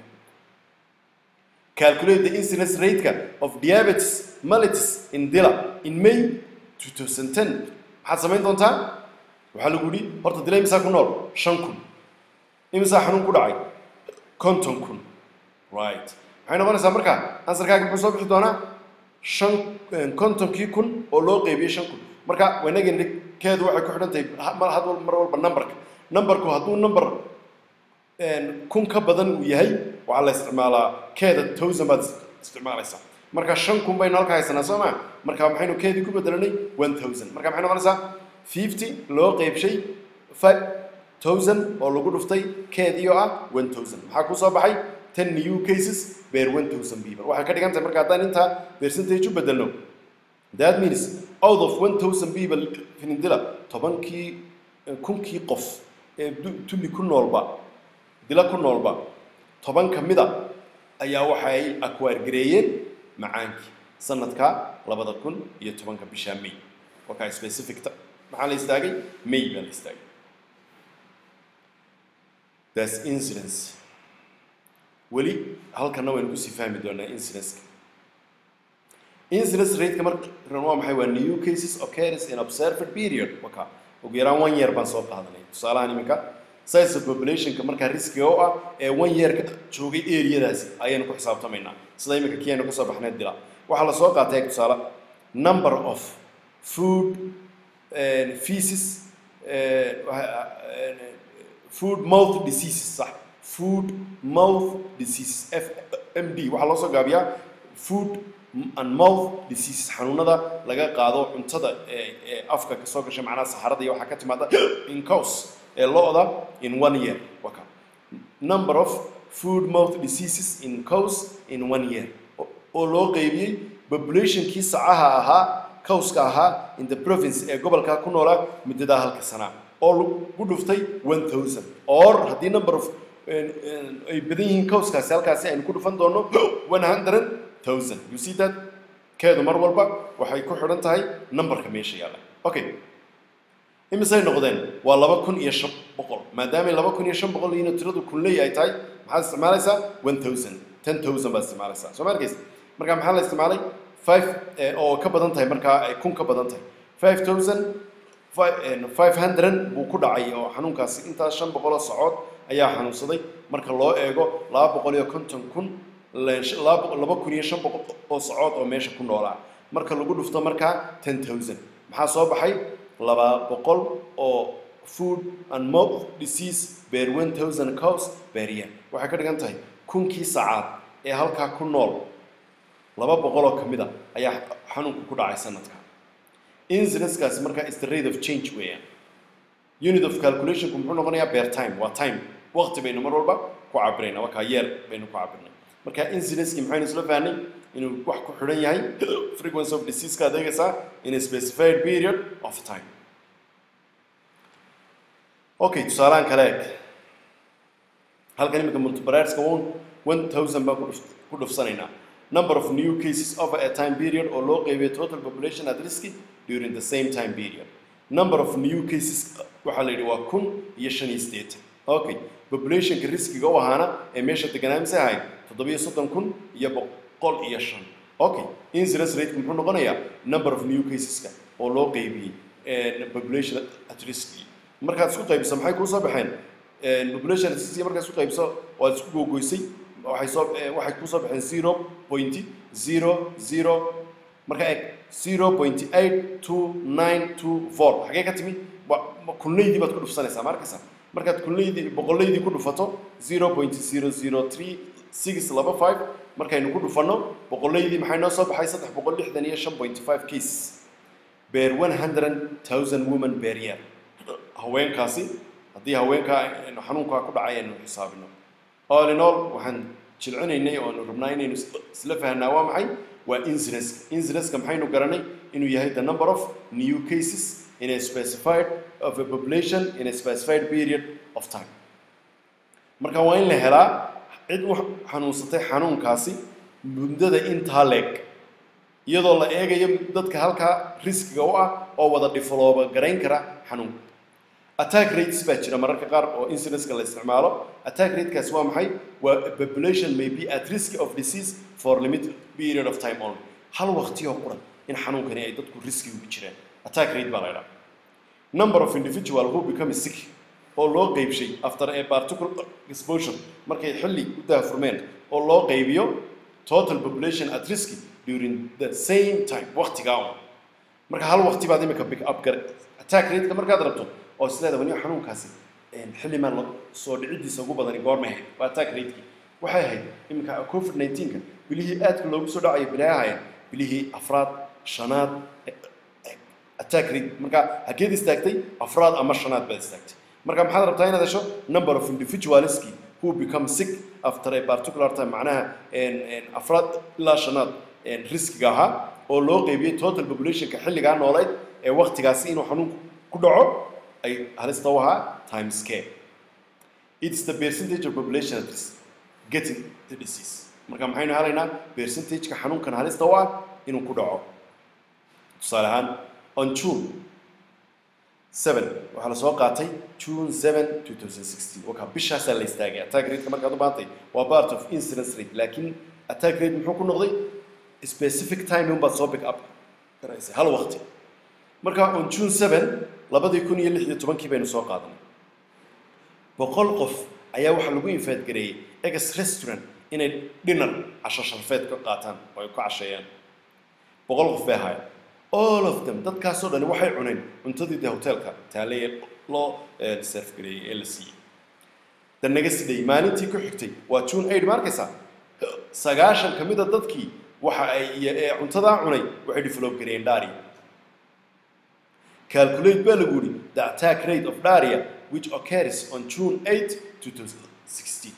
calculate the incidence rate of diabetes mellitus in dila in may 2010 maxaad samayn doontaa waxaa lagu yihi horta dila imisaa ku nool shan kun imisaa xanuun ku dhacay konton kun right maxay noqonaysaa marka ansarkaaga muxuu soo bixi doonaa shan kontonkii kun oo loo qeybiyey shan kun marka wanagin keedu waxay ku xidhan tahay ha- mar had wal- mar walba numberka numberku hadduu number kun ka badan uu yahay waxaa la isticmaalaa keeda thousand baad is- isticmaalaysaa marka shan kun baynu halka haysanaa soo maa marka maxaynu keedii ku bedelanay one thousand marka maxay noqonaysaa fifty loo qeybshay five thousand oo lagu dhuftay keedii oo ah one thousand maxaa ku soo baxay ten new cases bear one thousand people waxay ka dhigan tahay marka haddaan intaa percentage u bedelno that means out of one thousand people finindila tobankii kunkii qof ee du- tulli ku noolba dila ku noolba toban ka mida ayaa waxay akwaargareeyeen macaankii sanadka labada kun iyo tobanka bisha may wakaa specific ta- maxaa la istaagay may baa la istaagay that's incidence weli halkana waynu kusii fahmi doonaa incidenceka incidence rateka markan waa maxay waa new cases occurs in observed period waka ugu yaraan one year baan soo qaadanay tusaalahan iminka size of populationka markaa riskiga u ah ee one yearka joogay areadaasi ayaynu ku xisaabtamaynaa sida iminka kiyaynu kasoo baxnay dila waxaa la soo qaatay tusaale number of food eh, feces eh, waxa- eh, food mouth diseases sax food mouth diseases f m d waxaa loo soo gaabiyaa food and mouth diseases xanuunada laga qaado cuntada ee ee afka kasoo gasha macnaha saxarada iyo waxaa ka timaada in cows ee lo-da in one year waka number of food mouth diseases in cows in one year oo- oo loo qeybiyey populationkii sacaha ahaa cowska ahaa in the province ee gobolka ku noolaa muddadaa halka sanaa oo lagu dhuftay one thousand or haddii number of en- en- ay badan yihiin cowskaasi halkaasi aynu ku dhufan doono one hundred thousand you see that keedu mar walba waxay ku xidhan tahay numberka meesha yaalla okay imisay noqdeen waa laba kun iyo shan boqol maadaamay laba kun iyo shan boqol iyo tiradu kunley ay tahay maxaad isticmaalaysaa one thousand ten thousand baad isticmaalaysaa soo ma arkaysa marka maxaa la isticmaalay five eh, oo ka badan tahay markaa ay kun ka badan tahay five thousand five hundred buu ku dhacay oo xanuunkaasi intaas shan boqol oo socod ayaa xanuunsaday marka loo eego laba boqol iyo konton kun le- sh- laba boqol- laba kun iyo shan boqol oo socod oo meesha ku noolaa marka lagu dhufto markaa ten thousand maxaa soo baxay laba boqol oo food and mouth disease bear one thousand cows bear year waxay ka dhigan tahay kunkii sacaad ee halkaa ku nool laba boqol oo ka mid a ayaa xanuunku ku dhacay sanadka incidencekaasi markaa is the rate of change weeyaan unit of calculationku muxuu noqonayaa bear time waa time waqti baynu mar walba ku cabiraynaa wakaa yeer baynu ku cabirnay marka incidencekii maxaynu isla fahnay inuu wax ku xidhan yahay frequency of disease ka adeegaysaa in a specified period of time okay tusaalahan kale eg halkan imika multipliers-ka one one thousand baan ku dhuf- ku dhufsanaynaa number of new cases over a time period oo loo qeybiyay total population at risk during the same time period number of new cases waxaa la yidhi waa kun iyo shan iyo siddeetan okay populationka riskiga u ahaana ee meesha deganaa mise ahayd toddobiyo soddon kun iyo boq- boqol iyo shan okay incidence rate muxuu noqonayaa number of new caseska oo loo qeybiyey population at risk markaad isku qaybiso maxay kuu soo baxeen population at risk markaad isku qaybiso waad isku googoysay waxay soo waxay kuu soo baxeen zero point zero zero marka eg zero point eight two nine two four xagee ka timi kulnaydii baad ku dhufsanaysaa ma arkaysaa markaad kulnaydii boqolaydii ku dhufato zero point zero zero three six laba five markaynu ku dhufanno boqolaydii maxay noo soo baxay saddex boqol lixdan iyo shan point five cases beer one hundred thousand women beer year haweenkaasi haddii haweenkaa xanuunkaa ku dhacay aynu xisaabino all in all waxaan jilcinaynay oo aanu rabnaa inaynu isla fahnaa waa maxay waa incidence incidenceka maxaynu garanay inuu yahay the number of new cases in a specified of a population in a specified period of time marka waa in la helaa cid u xanuunsatay xanuunkaasi muddada intaa leeg iyadoo la eegayo dadka halkaa riskiga u ah oo wada develooba garayn kara xanuunka attack rates baa jira mararka qaar oo incidenceka la isticmaalo attack ratekaasi waa maxay waa population may be at risk of disease for limited period of time only hal waqtiyoo quran in xanuunkani ay dadku riskiga ku jiraan attack rate baa la idhaha number of individual who become sick oo loo qeybshay after a particular exposure markay xilli u daafurmeen oo loo qeybiyo total population at risk during the same time waqtigaa un marka hal waqti baad imika pick up gar attack rateka markaad rabto oo isleeda wani xanuunkaasi xilli maan soo dhiciddiisa ugu badani goormay ahayd waa attack ratekii waxay ahayd iminka covid 19ka bilihii aadka loogu soo dhacayo bilaa ahayn bilihii afraad shanaad attack rate marka hakeed istaagtay afraad ama shanaad baad istaagtay marka maxaad rabtaa inaad hesho number of individualski who become sick after a particular time macnaha afraad ilaa shanaad riskiga ahaa oo loo qeybiyey total populationka xilligaa nooleyd ee waktigaasi inuu xanuunku ku dhaco ay halista u ahaa time scale it's the percentage of population at risk getting the disease marka maxaynu helaynaa percentageka xanuunkan halista u ah inuu ku dhaco tusaale ahaan on june seven waxaa la soo qaatay june seven two thousand sixteen wakaa bishaasaa la istaagay attack rateka markaad u baahantay waa part of incidence rate laakiin attack rate muxuu ku noqday specific time unbaad soo pick up garaysay hal waqti marka on june seven labadii kun iyo lix iyo tobankii baynu soo qaadanay boqol qof ayaa waxaa lagu infaad gareeyey egas restaurant inay dinner casho sharfeed ka qaataan oo ay ku casheeyaan boqol qof bay ahaayeen all of them dadkaasoo dhani waxay cuneen cuntadii de hotelka taale loo serf gareeyey ee la siiyey the next day maalintii ku xigtay waa june eight ma arkaysaa sagaashan ka mida dadkii waxa ay ee cuntadaa cunay waxay develop gareeyeen dharia calculate baa lagu yidhi the attack rate of dharia which occurs on june 8 2016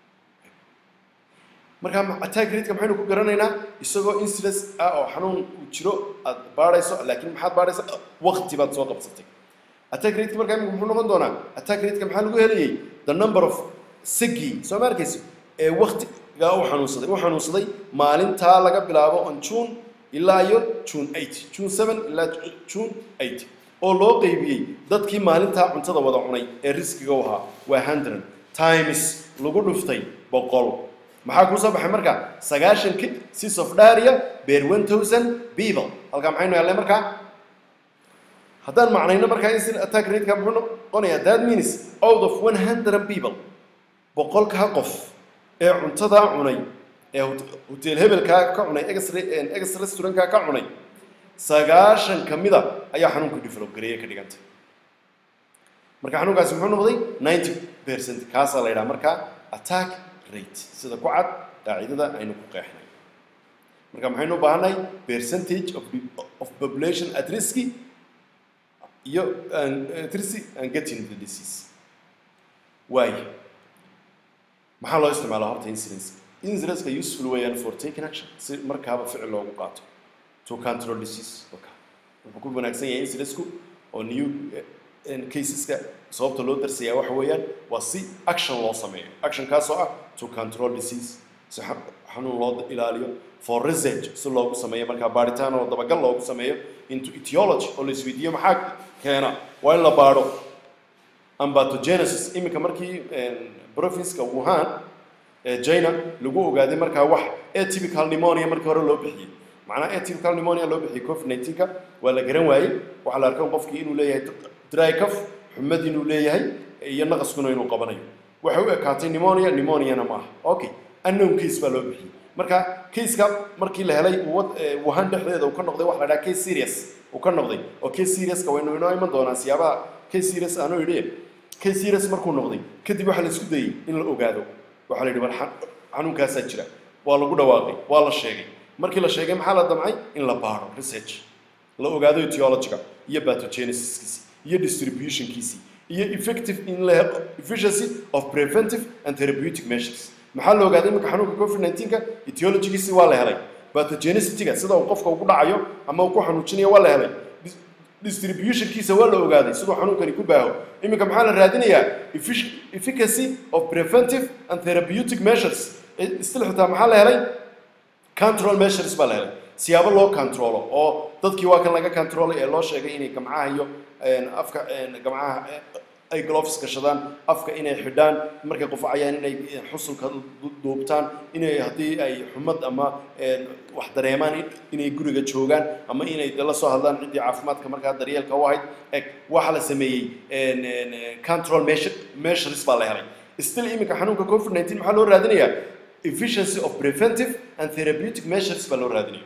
marka attack rateka maxaynu ku garanaynaa isagoo incidence ah oo xanuun uu jiro aad baadhayso laakiin maxaad baadhaysa waqti baad soo qabsatay attack rateka markaa imika muxuu noqon doonaa attack rateka maxaa lagu helayay the number of sigi soo ma arkayso ee waqtigaa u xanuunsaday u xanuunsaday maalintaa laga bilaabo on june ilaa iyo june 8 june 7 ilaa june 8 oo loo qeybiyey dadkii maalintaa cuntada wada cunay ee riskiga u ahaa waa hundred times lagu dhuftay boqol maxaa kuu soo baxay marka sagaashan cases of dharia beer one thousand people halkaa maxaynu helnay markaa haddaan macnayno markaa in attack rateka muxuu noqonayaa that means out of one hundred people boqolkaa qof ee cuntadaa cunay ee hotel hebelkaa ka cunay ex restaurantkaa ka cunay sagaashan ka mida ayaa xanuunka develop gareeye ka dhigantay marka xanuunkaasi muxuu noqday ninety percent kaasaa la yidhaha markaa attack rate sida ku cad qaacidada aynu ku qeexnay marka maxaynu u baahannahay percentage of, of population at risky iyo at risky and getting the disease waayo maxaa loo isticmaalaa horta incidence incidence-ka useful weeyaan for taking action si markaaba ficil loogu qaato to control disease okay. wuxuu ku wanaagsan yahay incidence-ku oo new caseska sababta loo darsayaa waxa weeyaan waa si action loo sameeyo actionkaasoo ah to control disease si xanuun loo ilaaliyo for research si loogu sameeyo markaa baaritaan oo dabagal loogu sameeyo into etiology oo la isweydiiyo maxaa keena waa in la baadho ambatogenesis iminka markii provinska wuhan ee china lagu ogaaday markaa wax atypical pneumonia markii hore loo bixiyey macnaha atypical pneumonia loo bixiyey covid 19ka waa la garan waayey waxaa la arkay qofkii inuu leeyahay dry cough xumad inuu leeyahay iyo naqaskuna inuu qabanayo waxay u ekaatay pneumonia pneumoniana ma aha okay unknown case baa loo bixiyey marka caseka markii la helay wad- eh, wuhan dhexdeeda uu ka noqday waxa la dhaha case serious uu ka noqday oo case seriouska waynu inoo iman doonaa siyaabaha case serious aanu idhi case serious markuu noqday kadib waxaa la isku dayey in la ogaado waxaa la yidhi war xa- xanuunkaasaa jira waa lagu dhawaaqay waa la sheegay markii la sheegay maxaa la damcay in la baaro research la ogaado etiologiga iyo pathogenesiskiisii iyo distributionkiisii iyo effective in la helo efficiency of preventive and therapeutic measures maxaa la ogaaday iminka xanuunka covid 19ka etiologigiisii waa la helay pathogenicity-ga sida uu qofka ugu dhacayo ama uu ku xanuujinayo waa la helay Dis- distributionkiisa waa la ogaaday siduu xanuunkani ku baaho iminka maxaa la raadinayaa effic- efficacy of preventive and therapeutic measures Eh, still xitaa maxaa la helay control measures baa la helay siyaabo loo controlo oo dadkii waa kan laga controlay ee loo sheegay inay gamcaha iyo een, afka een, gamcaha eh, ay gloves gashadaan afka inay xidhaan markay qufacayaan inay eh, xusulka du- duubtaan inay haddii ay xumad ama een, wax dareemaan in- inay guriga joogaan ama inay la soo hadlaan ciddii caafimaadka markaa daryeelka u ahayd eg waxa la sameeyey een, een, eh, control measure- measures baa la helay still iminka xanuunka covid 19 maxaa loo raadinayaa efficiency of preventive and therapeutic measures baa loo raadinaya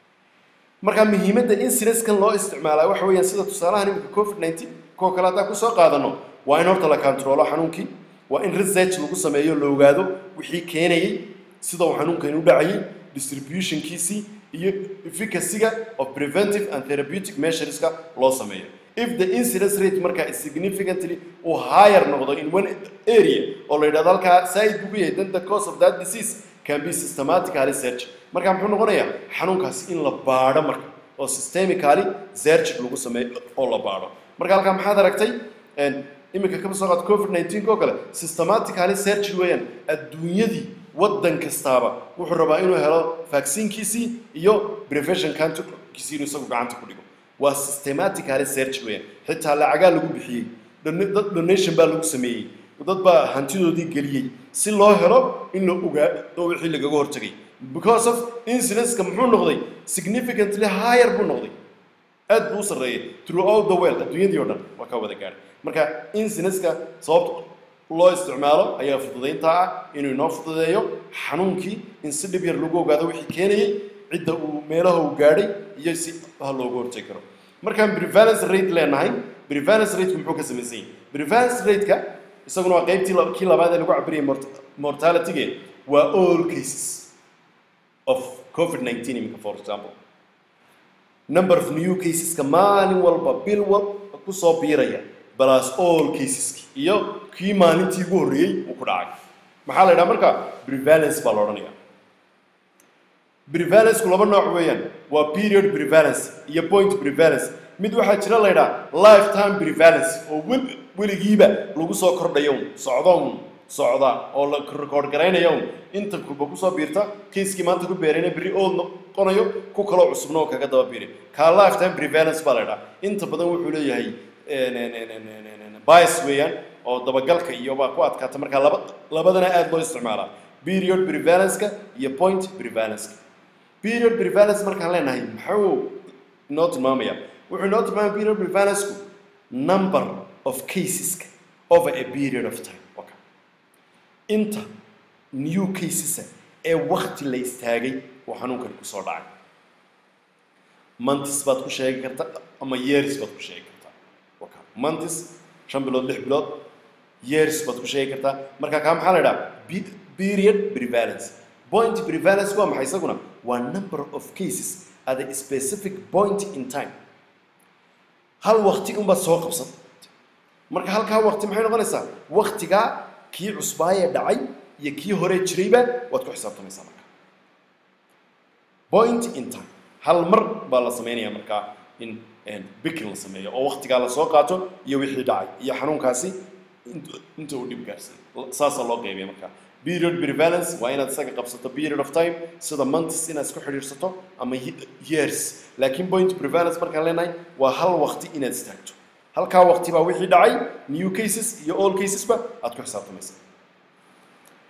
marka muhiimadda incidence-kan loo isticmaalaa waxa weeyaan sida tusaalahan iminka covid 19 koo kale haddaan kusoo qaadano waa in horta la controlo xanuunkii waa in research lagu sameeyo la ogaado wixii keenayey sida uu xanuunkani u dhacayay distributionkiisii iyo efficacy-ga of preventive and therapeutic measureska loo sameeyo if the incidence rate markaa is significantly uu higher noqdo in one area oo la yidhahdo halkaa saaid buu ku yahay then the cause of that disease can be systematically searched marka muxuu noqonayaa xanuunkaasi in la baadho marka oo systemically search lagu sameeyo oo la baadho marka halkaa maxaad aragtay een, iminka kama soo qaad covid 19 oo kale systematically search weeyaan adduunyadii waddan kastaaba wuxuu rabaa inuu helo vaccinekiisii iyo prevention counterkiisii inuu isagu gacanta ku dhigo waa systematically search weeyaan xitaa lacagaa lagu bixiyey Don- dad donation baa lagu sameeyey dad baa hantidoodii geliyey si loo helo in la ogaado wixii lagaga hortagay because of incidence-ka muxuu noqday significantly higher buu noqday aad buu u sarreeyay throughout the world adduunyadii oo dhan waa ka wada gaadhay marka incidence-ka sababta loo isticmaalo ayaa fududaynta ah inuu inoo fududeeyo xanuunkii in si dhib yar lagu ogaado wixii keenayey cidda uu meelaha uu gaadhay iyo si ha looga hortagi karo markaan prevalence rate leenahay prevalence rate muxuu ka samaysan yahay prevalence rate-ka isaguna waa qaybtii la- kii labaad ee lagu cabirayay mort- mortality-ge waa all cases of covid-19 iminka for example number of new caseska maalin walba bil walba kusoo biiraya plus all caseski iyo kii maalintii ugu horreeyey uu ku dhacay maxaa la yidhaha marka prevalence baa la odhanaya prevalenceku laba nooc weeyaan waa period prevalence iyo point prevalence mid waxaa jira la yidhaha lifetime prevalence oo wel weligiiba lagu soo kordhayo un socdo un socda oo la record garaynayo un inta kulba kusoo biirta kiiskii maanta ku beerayna berri old noqonayo ku kaloo cusubna oo kaga daba biiray kaa lifetime prevalence baa la yidhaha inta badan wuxuu leeyahay een, een, een, een, een, een, een, bias weeyaan oo dabagalka iyo baa ku adkaata markaa laba labadana aad loo isticmaalaa period prevalence-ka iyo point prevalence-ka period prevalence markaan leenahay maxuu inoo tilmaamaya wuxuu inoo tilmaamaya period prevalence-ku number of caseska over a period of time okay. inta new casesa ee wakti la istaagay oo xanuunkani kusoo dhacay months baad ku sheegi kartaa ama years baad ku sheegi kartaa okay. months shan bilood lix bilood years baad ku sheegi kartaa marka kaa maxaa la idhaha Pe- period prevalence point prevalence waa maxay isaguna waa number of cases at a specific point in time hal wakti unbaad soo qabsan marka halkaa wakti maxay noqonaysaa waktigaa kii cusbaayee dhacay iyo kii hore jirayba waad ku xisaabtamaysaa marka point in time hal mar baa la sameynaya markaa in een, bikin la sameeyo oo waktigaa la soo qaato iyo wixii dhacay iyo xanuunkaasi int- inta uu dhib gaarsiiyo saasaa loo qeybiya marka period prevalence waa inaad isaga qabsato period of time sida months inaad isku xidhiidhsato ama ye- years laakiin point prevalence markaan leenahay waa hal wakti inaad istaagto halkaa wakti baa wixii dhacay new cases iyo all casesba aad ku xisaabtamaysa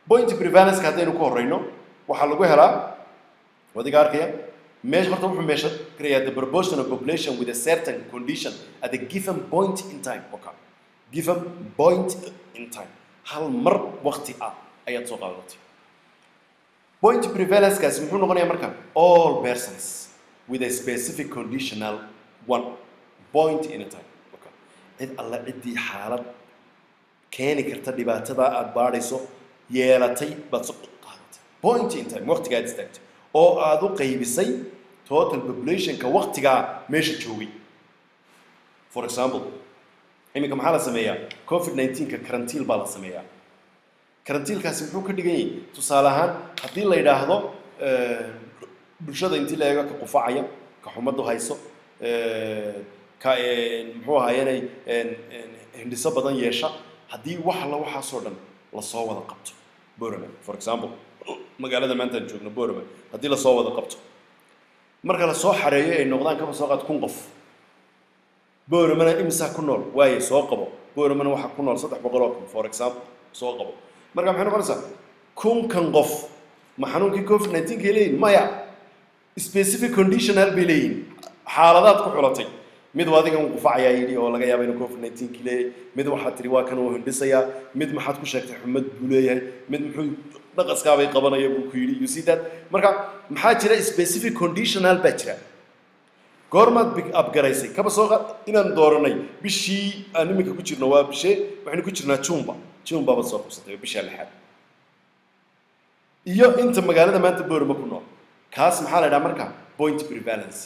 point prevalence haddaynu ku horeyno waxaa lagu helaa wadiga arkaya meesha horta wuxuu meesha garayaa the proportion of population with a certain condition at a given point in time okay given point in time hal mar waqti ah ayaad soo qaadatay point prevalence-kaasi muxuu noqonayaa marka all persons with a specific conditional one point in a time okay cid alla ciddii xaalad keeni karta dhibaatada aada baadhayso yeelatay baad soo qaadatay point in time waqtigaad istaagtay oo aada u qaybisay total populationka waqtigaa meesha joogay for example iminka maxaa la sameeyaa covid 19ka karantiil baa la sameeyaa karantiilkaasi muxuu ka dhigan yahay tusaale ahaan haddii la yidhaahdo bulshada intii la eego ka qufacaya ka xumadu hayso ka muxuu ahaayenay hindhiso badan yeesha haddii wax alla waxaasoo dhan lasoo wada qabto borama for example magaalada maanta aan joogno borama haddii lasoo wada qabto marka lasoo xareeyo ay noqdaan kaba soo qaad kun qof boramana imisaa ku nool waaye soo qabo boramana waxaa ku nool saddex boqol oo kun for example soo qabo marka maxay noqonaysaa kunkan qof ma xanuunkii covid nineteen kay leeyihin maya specific conditional bay leeyihin xaaladaad ku xulatay mid waa adigan qufacayaa yidhi oo laga yaaba inuu covid nineteen ki leeyahay mid waxaad tiri waa kan uu hindhisayaa mid maxaad ku sheegtay xumad buu leeyahay mid muxuu dhaqaskaabay qabanaya buu ku yidhi you see that marka maxaa jira specific conditional baa jira goormaad big up garaysay kaba soo qaad inaan dooranay bishii aan iminka ku jirno waa bishee waxaynu ku jirnaa jumba jumba baad soo qabsatay bishaa lixaad iyo inta magaalada maanta boorama ku nool kaas maxaa la idhaha marka point prevalence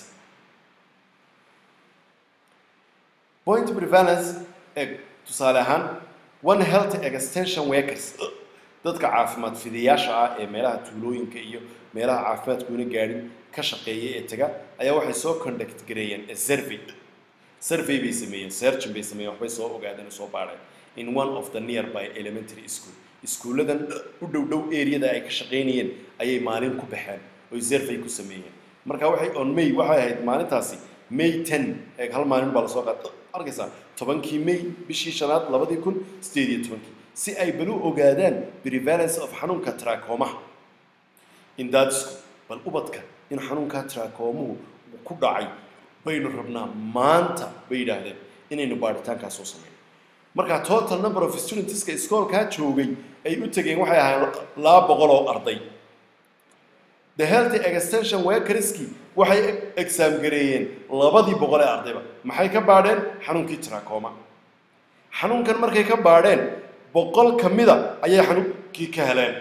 point prevalence ee tusaale ahaan one health extension workers dadka caafimaad fidayaasha ah ee meelaha tuulooyinka iyo meelaha caafimaadkuuna gaadhin ka shaqeeya ee taga ayaa waxay soo conduct gareeyeen a survey survey bay sameeyeen searching bay sameeyeen waxbay soo ogaadeen oo soo baadheen in one of the nearby elementary school iskuulladan u dhow dhow areada ay ka shaqaynayeen ayay maalin ku baxeen oy survey ku sameeyeen marka waxay on may waxay ahayd maalintaasi may ten ee hal maalin baa lasoo qaad arkaysaa tobankii may bishii shanaad labadii kun sideed iyo tobankii si ay balu ogaadaan prevalence of xanuunka trachoma in that school bal ubadka in xanuunka trachoomuhu ku dhacay baynu rabnaa maanta bay yidhaahdeen inaynu baadhitaankaa soo sameyno marka total number of studentska iskoolkaa joogay ay u tegeen waxay ahaayeen laba boqol oo arday the healthy extension workerski waxay exaam gareeyeen labadii boqol ee ardayba maxay ka baadheen xanuunkii trachoma xanuunkan markay ka baadheen boqol ka mida ayay xanuunkii ka heleen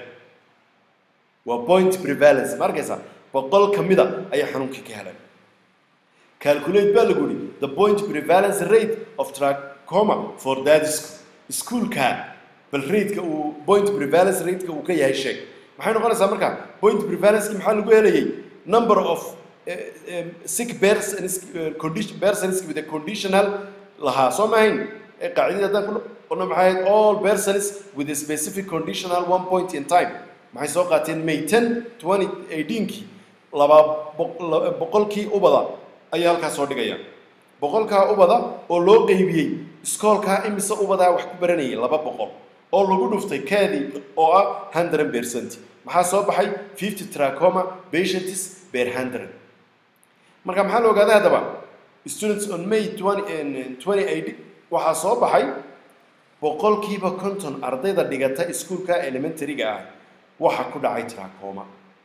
waa point prevalence ma arkaysaa boqol ka mida ayay xanuunkii ka heleen calculate baa lagu yihi the point prevalence rate of trachoma for that school iskuolka bal rateka uu point prevalence rateka uu ka yahay sheeg maxay noqonaysaa marka point prevalenski maxaa lagu helayay number of sick persons condition persons with a conditional lahaa soo maahayn qaacidada haddaan ku qolno maxay ahayd all persons with a specific conditional one point in time maxay soo qaateen may ten twenty eighteenkii laba boqolkii ubada ayaa halkaas soo dhigaya boqolkaa ubada oo loo qeybiyey iskoolkaa imise ubadaa wax ku baranayay laba boqol oo lagu dhuftay kaadii oo ah hundred percent maxaa soo baxay fifty trachoma patients per hundred marka maxaa la ogaaday haddaba students on may twenty eight waxaa soo baxay boqolkiiba konton ardayda dhigata iskuolka elementaryga ah waxa ku dhacay trachoma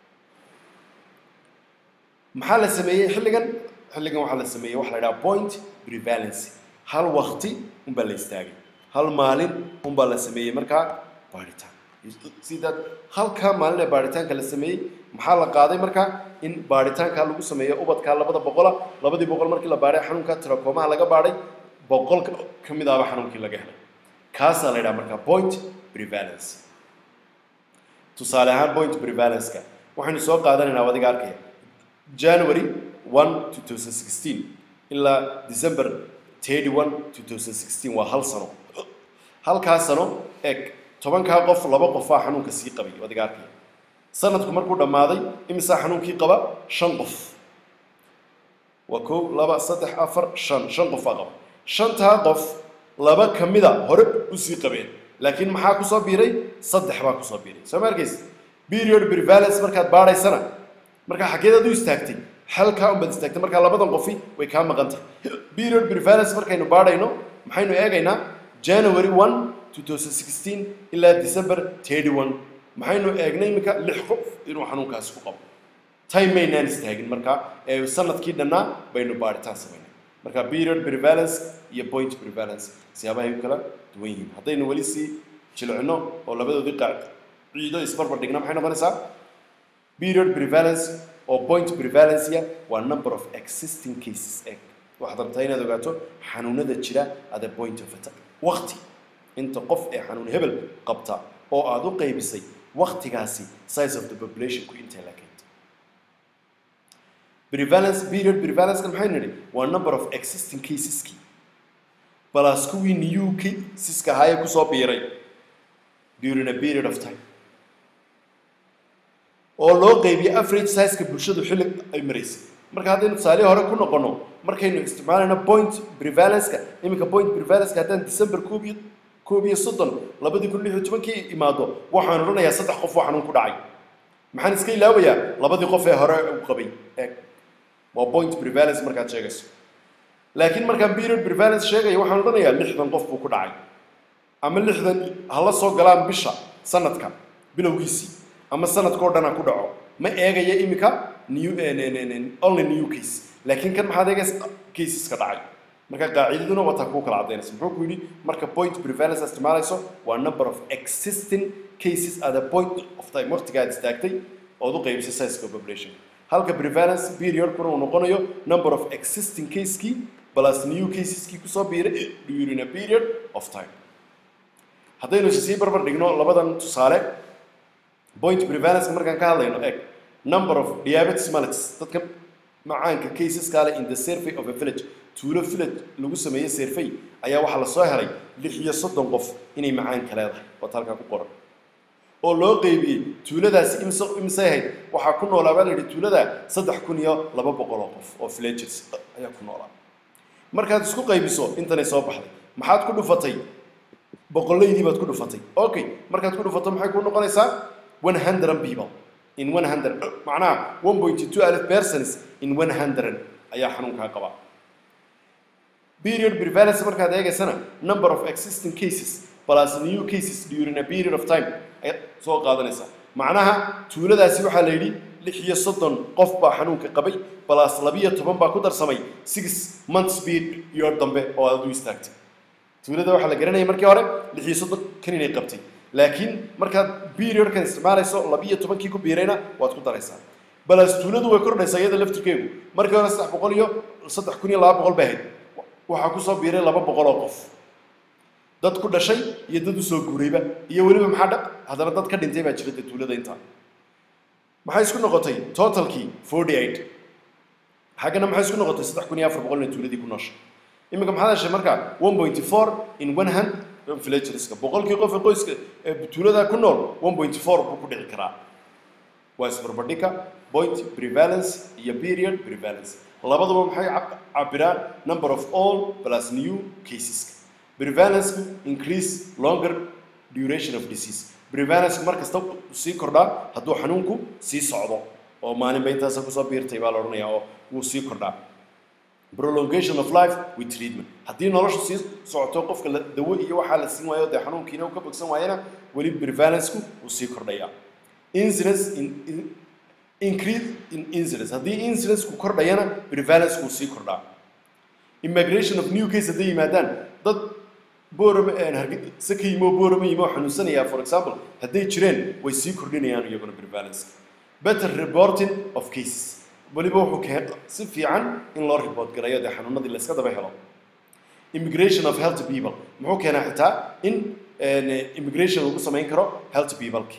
maxaa la sameeyey xilligan xilligan waxaa la sameeyey waxa la idhaha point prevalence hal wakti unbaa la istaagay hal maalin unbaa la sameeyey markaa baadhitaan sidaad halkaa maalin ee baadhitaanka la sameeyey maxaa la qaaday markaa in baadhitaankaa lagu sameeyo ubadkaa labada boqola labadii boqol markii la baadhay xanuunka trachoomaha laga baadhay boqol ka mid ahba xanuunkii laga helay kaasaa la yidhaha markaa point prevalence tusaale ahaan point prevalence-ka waxaynu soo qaadanaynaa adiga arkaya january one two thousand sixteen ilaa december thirty one two thousand sixteen waa hal sano halkaa sano eeg tobankaa qof laba qofaa xanuunka sii qabay adiga arkaya sanadku markuu dhammaaday imisaa xanuunkii qaba shan qof waa kow laba saddex afar shan shan qofaa qaba shantaa qof laba ka mida hore usii qabeen laakiin maxaa kusoo biiray saddex baa kusoo biiray soo ma arkaysa period prevalence markaad baadhaysana markaa xaggeed aad u istaagtay halkaa unbaad istaagtay markaa labadan qofi way kaa maqan tahay period prevalence markaynu baadhayno maxaynu eegaynaa january 1 2016 ilaa december 31 maxaynu eegnay iminka lix qof inuu xanuunkaasi ku qabo time maynaan istaagin markaa ee sanadkii dhannaa baynu baadhitaan samaynay marka period prevalence iyo point prevalence siyaabahay u kala duwan yihiin haddaynu weli sii jilcino oo labadoodii qaac ciido isbarbar dhigna maxay noqonaysaa period prevalence oo point prevalence waa number of existing cases egg waxaad rabtaa inaad ogaato xanuunada jira at a point of attack waqti inta qof ee xanuun hebel qabta oo aad u qaybisay waqtigaasi size of the population ku intay la keentay prevalence period prevalence maxay nidhi waa number of existing caseski plus kuwii new caseska ahaayee kusoo biiray during a period of time oo loo qeybiyo average sizeka bulshadu xilli ay maraysay marka haddaynu tusaalihi hore ku noqono markaynu isticmaalayno point prevalenceka iminka point prevalenceka haddaan december koob iyo koob iyo soddon labadii kun lix iyo tobankii imaado waxaan odhanayaa saddex qof oo xanuun ku dhacay maxaan iska ilaabayaa labadii qof ee hore u qabay eeg waa point prevalence markaad sheegayso laakiin markaan period prevalence sheegaya waxaan odhanayaa lixdan qof buu ku dhacay ama lixdan hala soo galaan bisha sanadka bilowgiisii ama sanadkao dhan ha ku dhaco ma eegaya iminka new only new case laakiin kan maxaad eegaysa caseska dhacay marka qaacidaduna wataa kuu kala cadaynaysa muxuu ku yidhi marka point prevalence aad isticmaalayso waa number of existing cases at a point of time waqtiga aad istaagtay ood u qaybisay sizeka population halka prevalence periodkuna uu noqonayo number of existing caseskii plus new caseskii kusoo biiray during a period of time haddaynu sii barbar dhigno labadan tusaale point prevalence markaan ka hadlayno eg number of diabetes mellitus dadka macaanka caseska leh in the survey of a village tuulo village lagu sameeyey survey ayaa waxaa lasoo helay lix iyo soddon qof inay macaanka leedahay waata halkaa ku qoran oo loo qeybiyey tuuladaasi imse imisay ahayd waxaa ku noolaa baa la yidhi tuulada saddex kun iyo laba boqol oo qof oo villages ayaa ku noolaa markaad isku qaybiso intanay soo baxday maxaad ku dhufatay boqollaydii baad ku dhufatay okay markaad ku dhufato maxay ku noqonaysaa one hundred people in one hundred macnaha one point two alif persons in one hundred ayaa xanuunkaa qaba period prevalence markaad eegaysana number of existing cases plus new cases during a period of time ayaad soo qaadanaysaa macnaha tuuladaasi waxaa la yidhi lix iyo soddon qof baa xanuunka qabay plus labiyo toban baa ku darsamay six months period dambe oo aad u istaagtay tuulada waxaa la garanaya markii hore lix iyo soddon kan inay qabtay laakiin markaad periodkan isticmaalayso labiyo tobankii ku biirayna waad ku daraysaa balas tuuladu way kordhaysaa iyada laftirkeegu markii hore saddex boqol iyo saddex kun iyo laba boqol bay ahayd waxaa kusoo biiray laba boqol oo qof dad ku dhashay iyo dad usoo guurayba iyo weliba maxaa dha haddana dad ka dhintay baa jira dee tuulada intaa maxay isku noqotay totalkii forty eight xaggana maxay isku noqotay saddex kun iyo afar boqol inay tuuladii ku nooshay iminka maxaad heshay marka one point four in one hand villagerska boqolkii qof ee qoyska ee tuulada ku nool one point four buu ku dhici karaa waa isbarbardhigka point prevalence iyo period prevalence labaduba maxay cabiraan number of all plus new cases prevalence increase longer duration of disease prevalence mar kasta sii kordhaa hadduu xanuunku sii socdo oo maalinba intaasa kusoo biirtay baa la odhanayaa oo wuu sii kordhaa prolongation of life with treatment haddii noloshu sii socoto qofka la dawo iyo waxaa la siin waayo dee xanuunkiina uu ka bogsan waayana weli prevalenceku wuu sii kordhayaa incidence in, in increase in incidence haddii incidenceku kordhayana prevalenceku wuu sii kordhaa immigration of new case hadday yimaadaan dad boorama hargeysa ka yimo boorama yimo xanuunsanaya for example hadday jireen way sii kordhinayaan iyaguna prevalence better reporting of cases weliba wuxuu keen si fiican in loo report garayo dee xanuunadii la iska daba helo immigration of healthy people muxuu keenaa xitaa in immigration lagu samayn karo healthy peopleki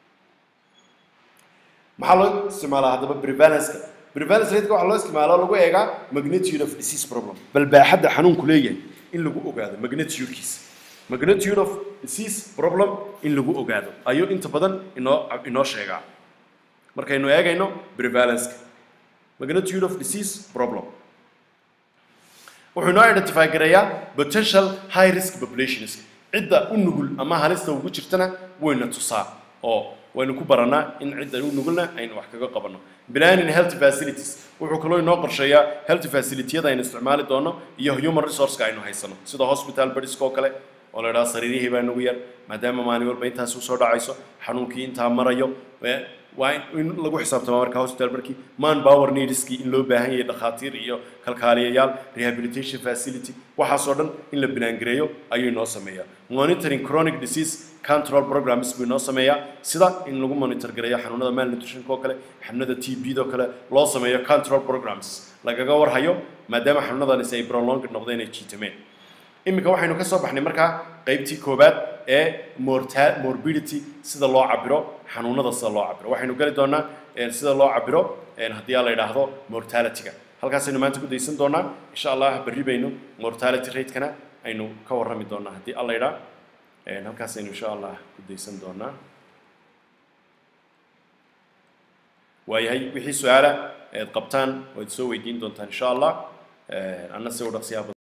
maxaa loo isticmaalaa haddaba prevalenceka prevalence rateka waxaa loo isticmaalaa lagu eegaa magnitude of disease problem bal baaxadda xanuunku leeyahay in lagu ogaado magnitudekiisa magnitude of disease problem in lagu ogaado ayuu inta badan inoo inoo sheegaa markaynu eegayno prevalenceka magnitude of disease problem wuxuu inoo identify gareeyaa potential high risk populations cidda u nugul ama halista ugu jirtana wayna tusaa oo waynu ku baranaa in cidda u nugulna aynu wax kaga qabanno planning health facilities wuxuu kaloo inoo qorsheeyaa health facilitiyada aynu isticmaali doono iyo human resourceka aynu haysano sida hospital bedska oo kale oo la idhaha sariirihii baa nagu yar maadaama maalin walba intaas usoo dhacayso xanuunkii intaa marayo waa in lagu xisaabtama marka hospital markii man power needskii in loo baahan yahay dhakhaatiir iyo kalkaaliyayaal rehabilitation facility waxaasoo dhan in la bilaangareeyo ayuu inoo sameeyaa monitoring chronic disease control programs buu inoo sameeyaa sida in lagu monitor gareeyo xanuunada malnutritionka oo kale xanuunada t b oo kale loo sameeyo control programs lagaga warhayo maadaama xanuunadanis ay prolonged noqdeen ay jiitameen iminka waxaynu ka soo baxnay markaa qaybtii koowaad ee morta morbidity sida loo cabiro xanuunada sida loo cabiro waxaynu geli doonaa sida loo cabiro haddii aa la yidhaahdo mortalityga halkaasaynu maanta ku daysan doonaa insha allah berri baynu mortality ratekana aynu ka warrami doonaa haddii alla yidhaa halkaasaynu insha allah ku daysan doonaa waayahay wixii su-aala eed qabtaan waad soo weydiin doontaan insha allah anna si u dhaqsiyaa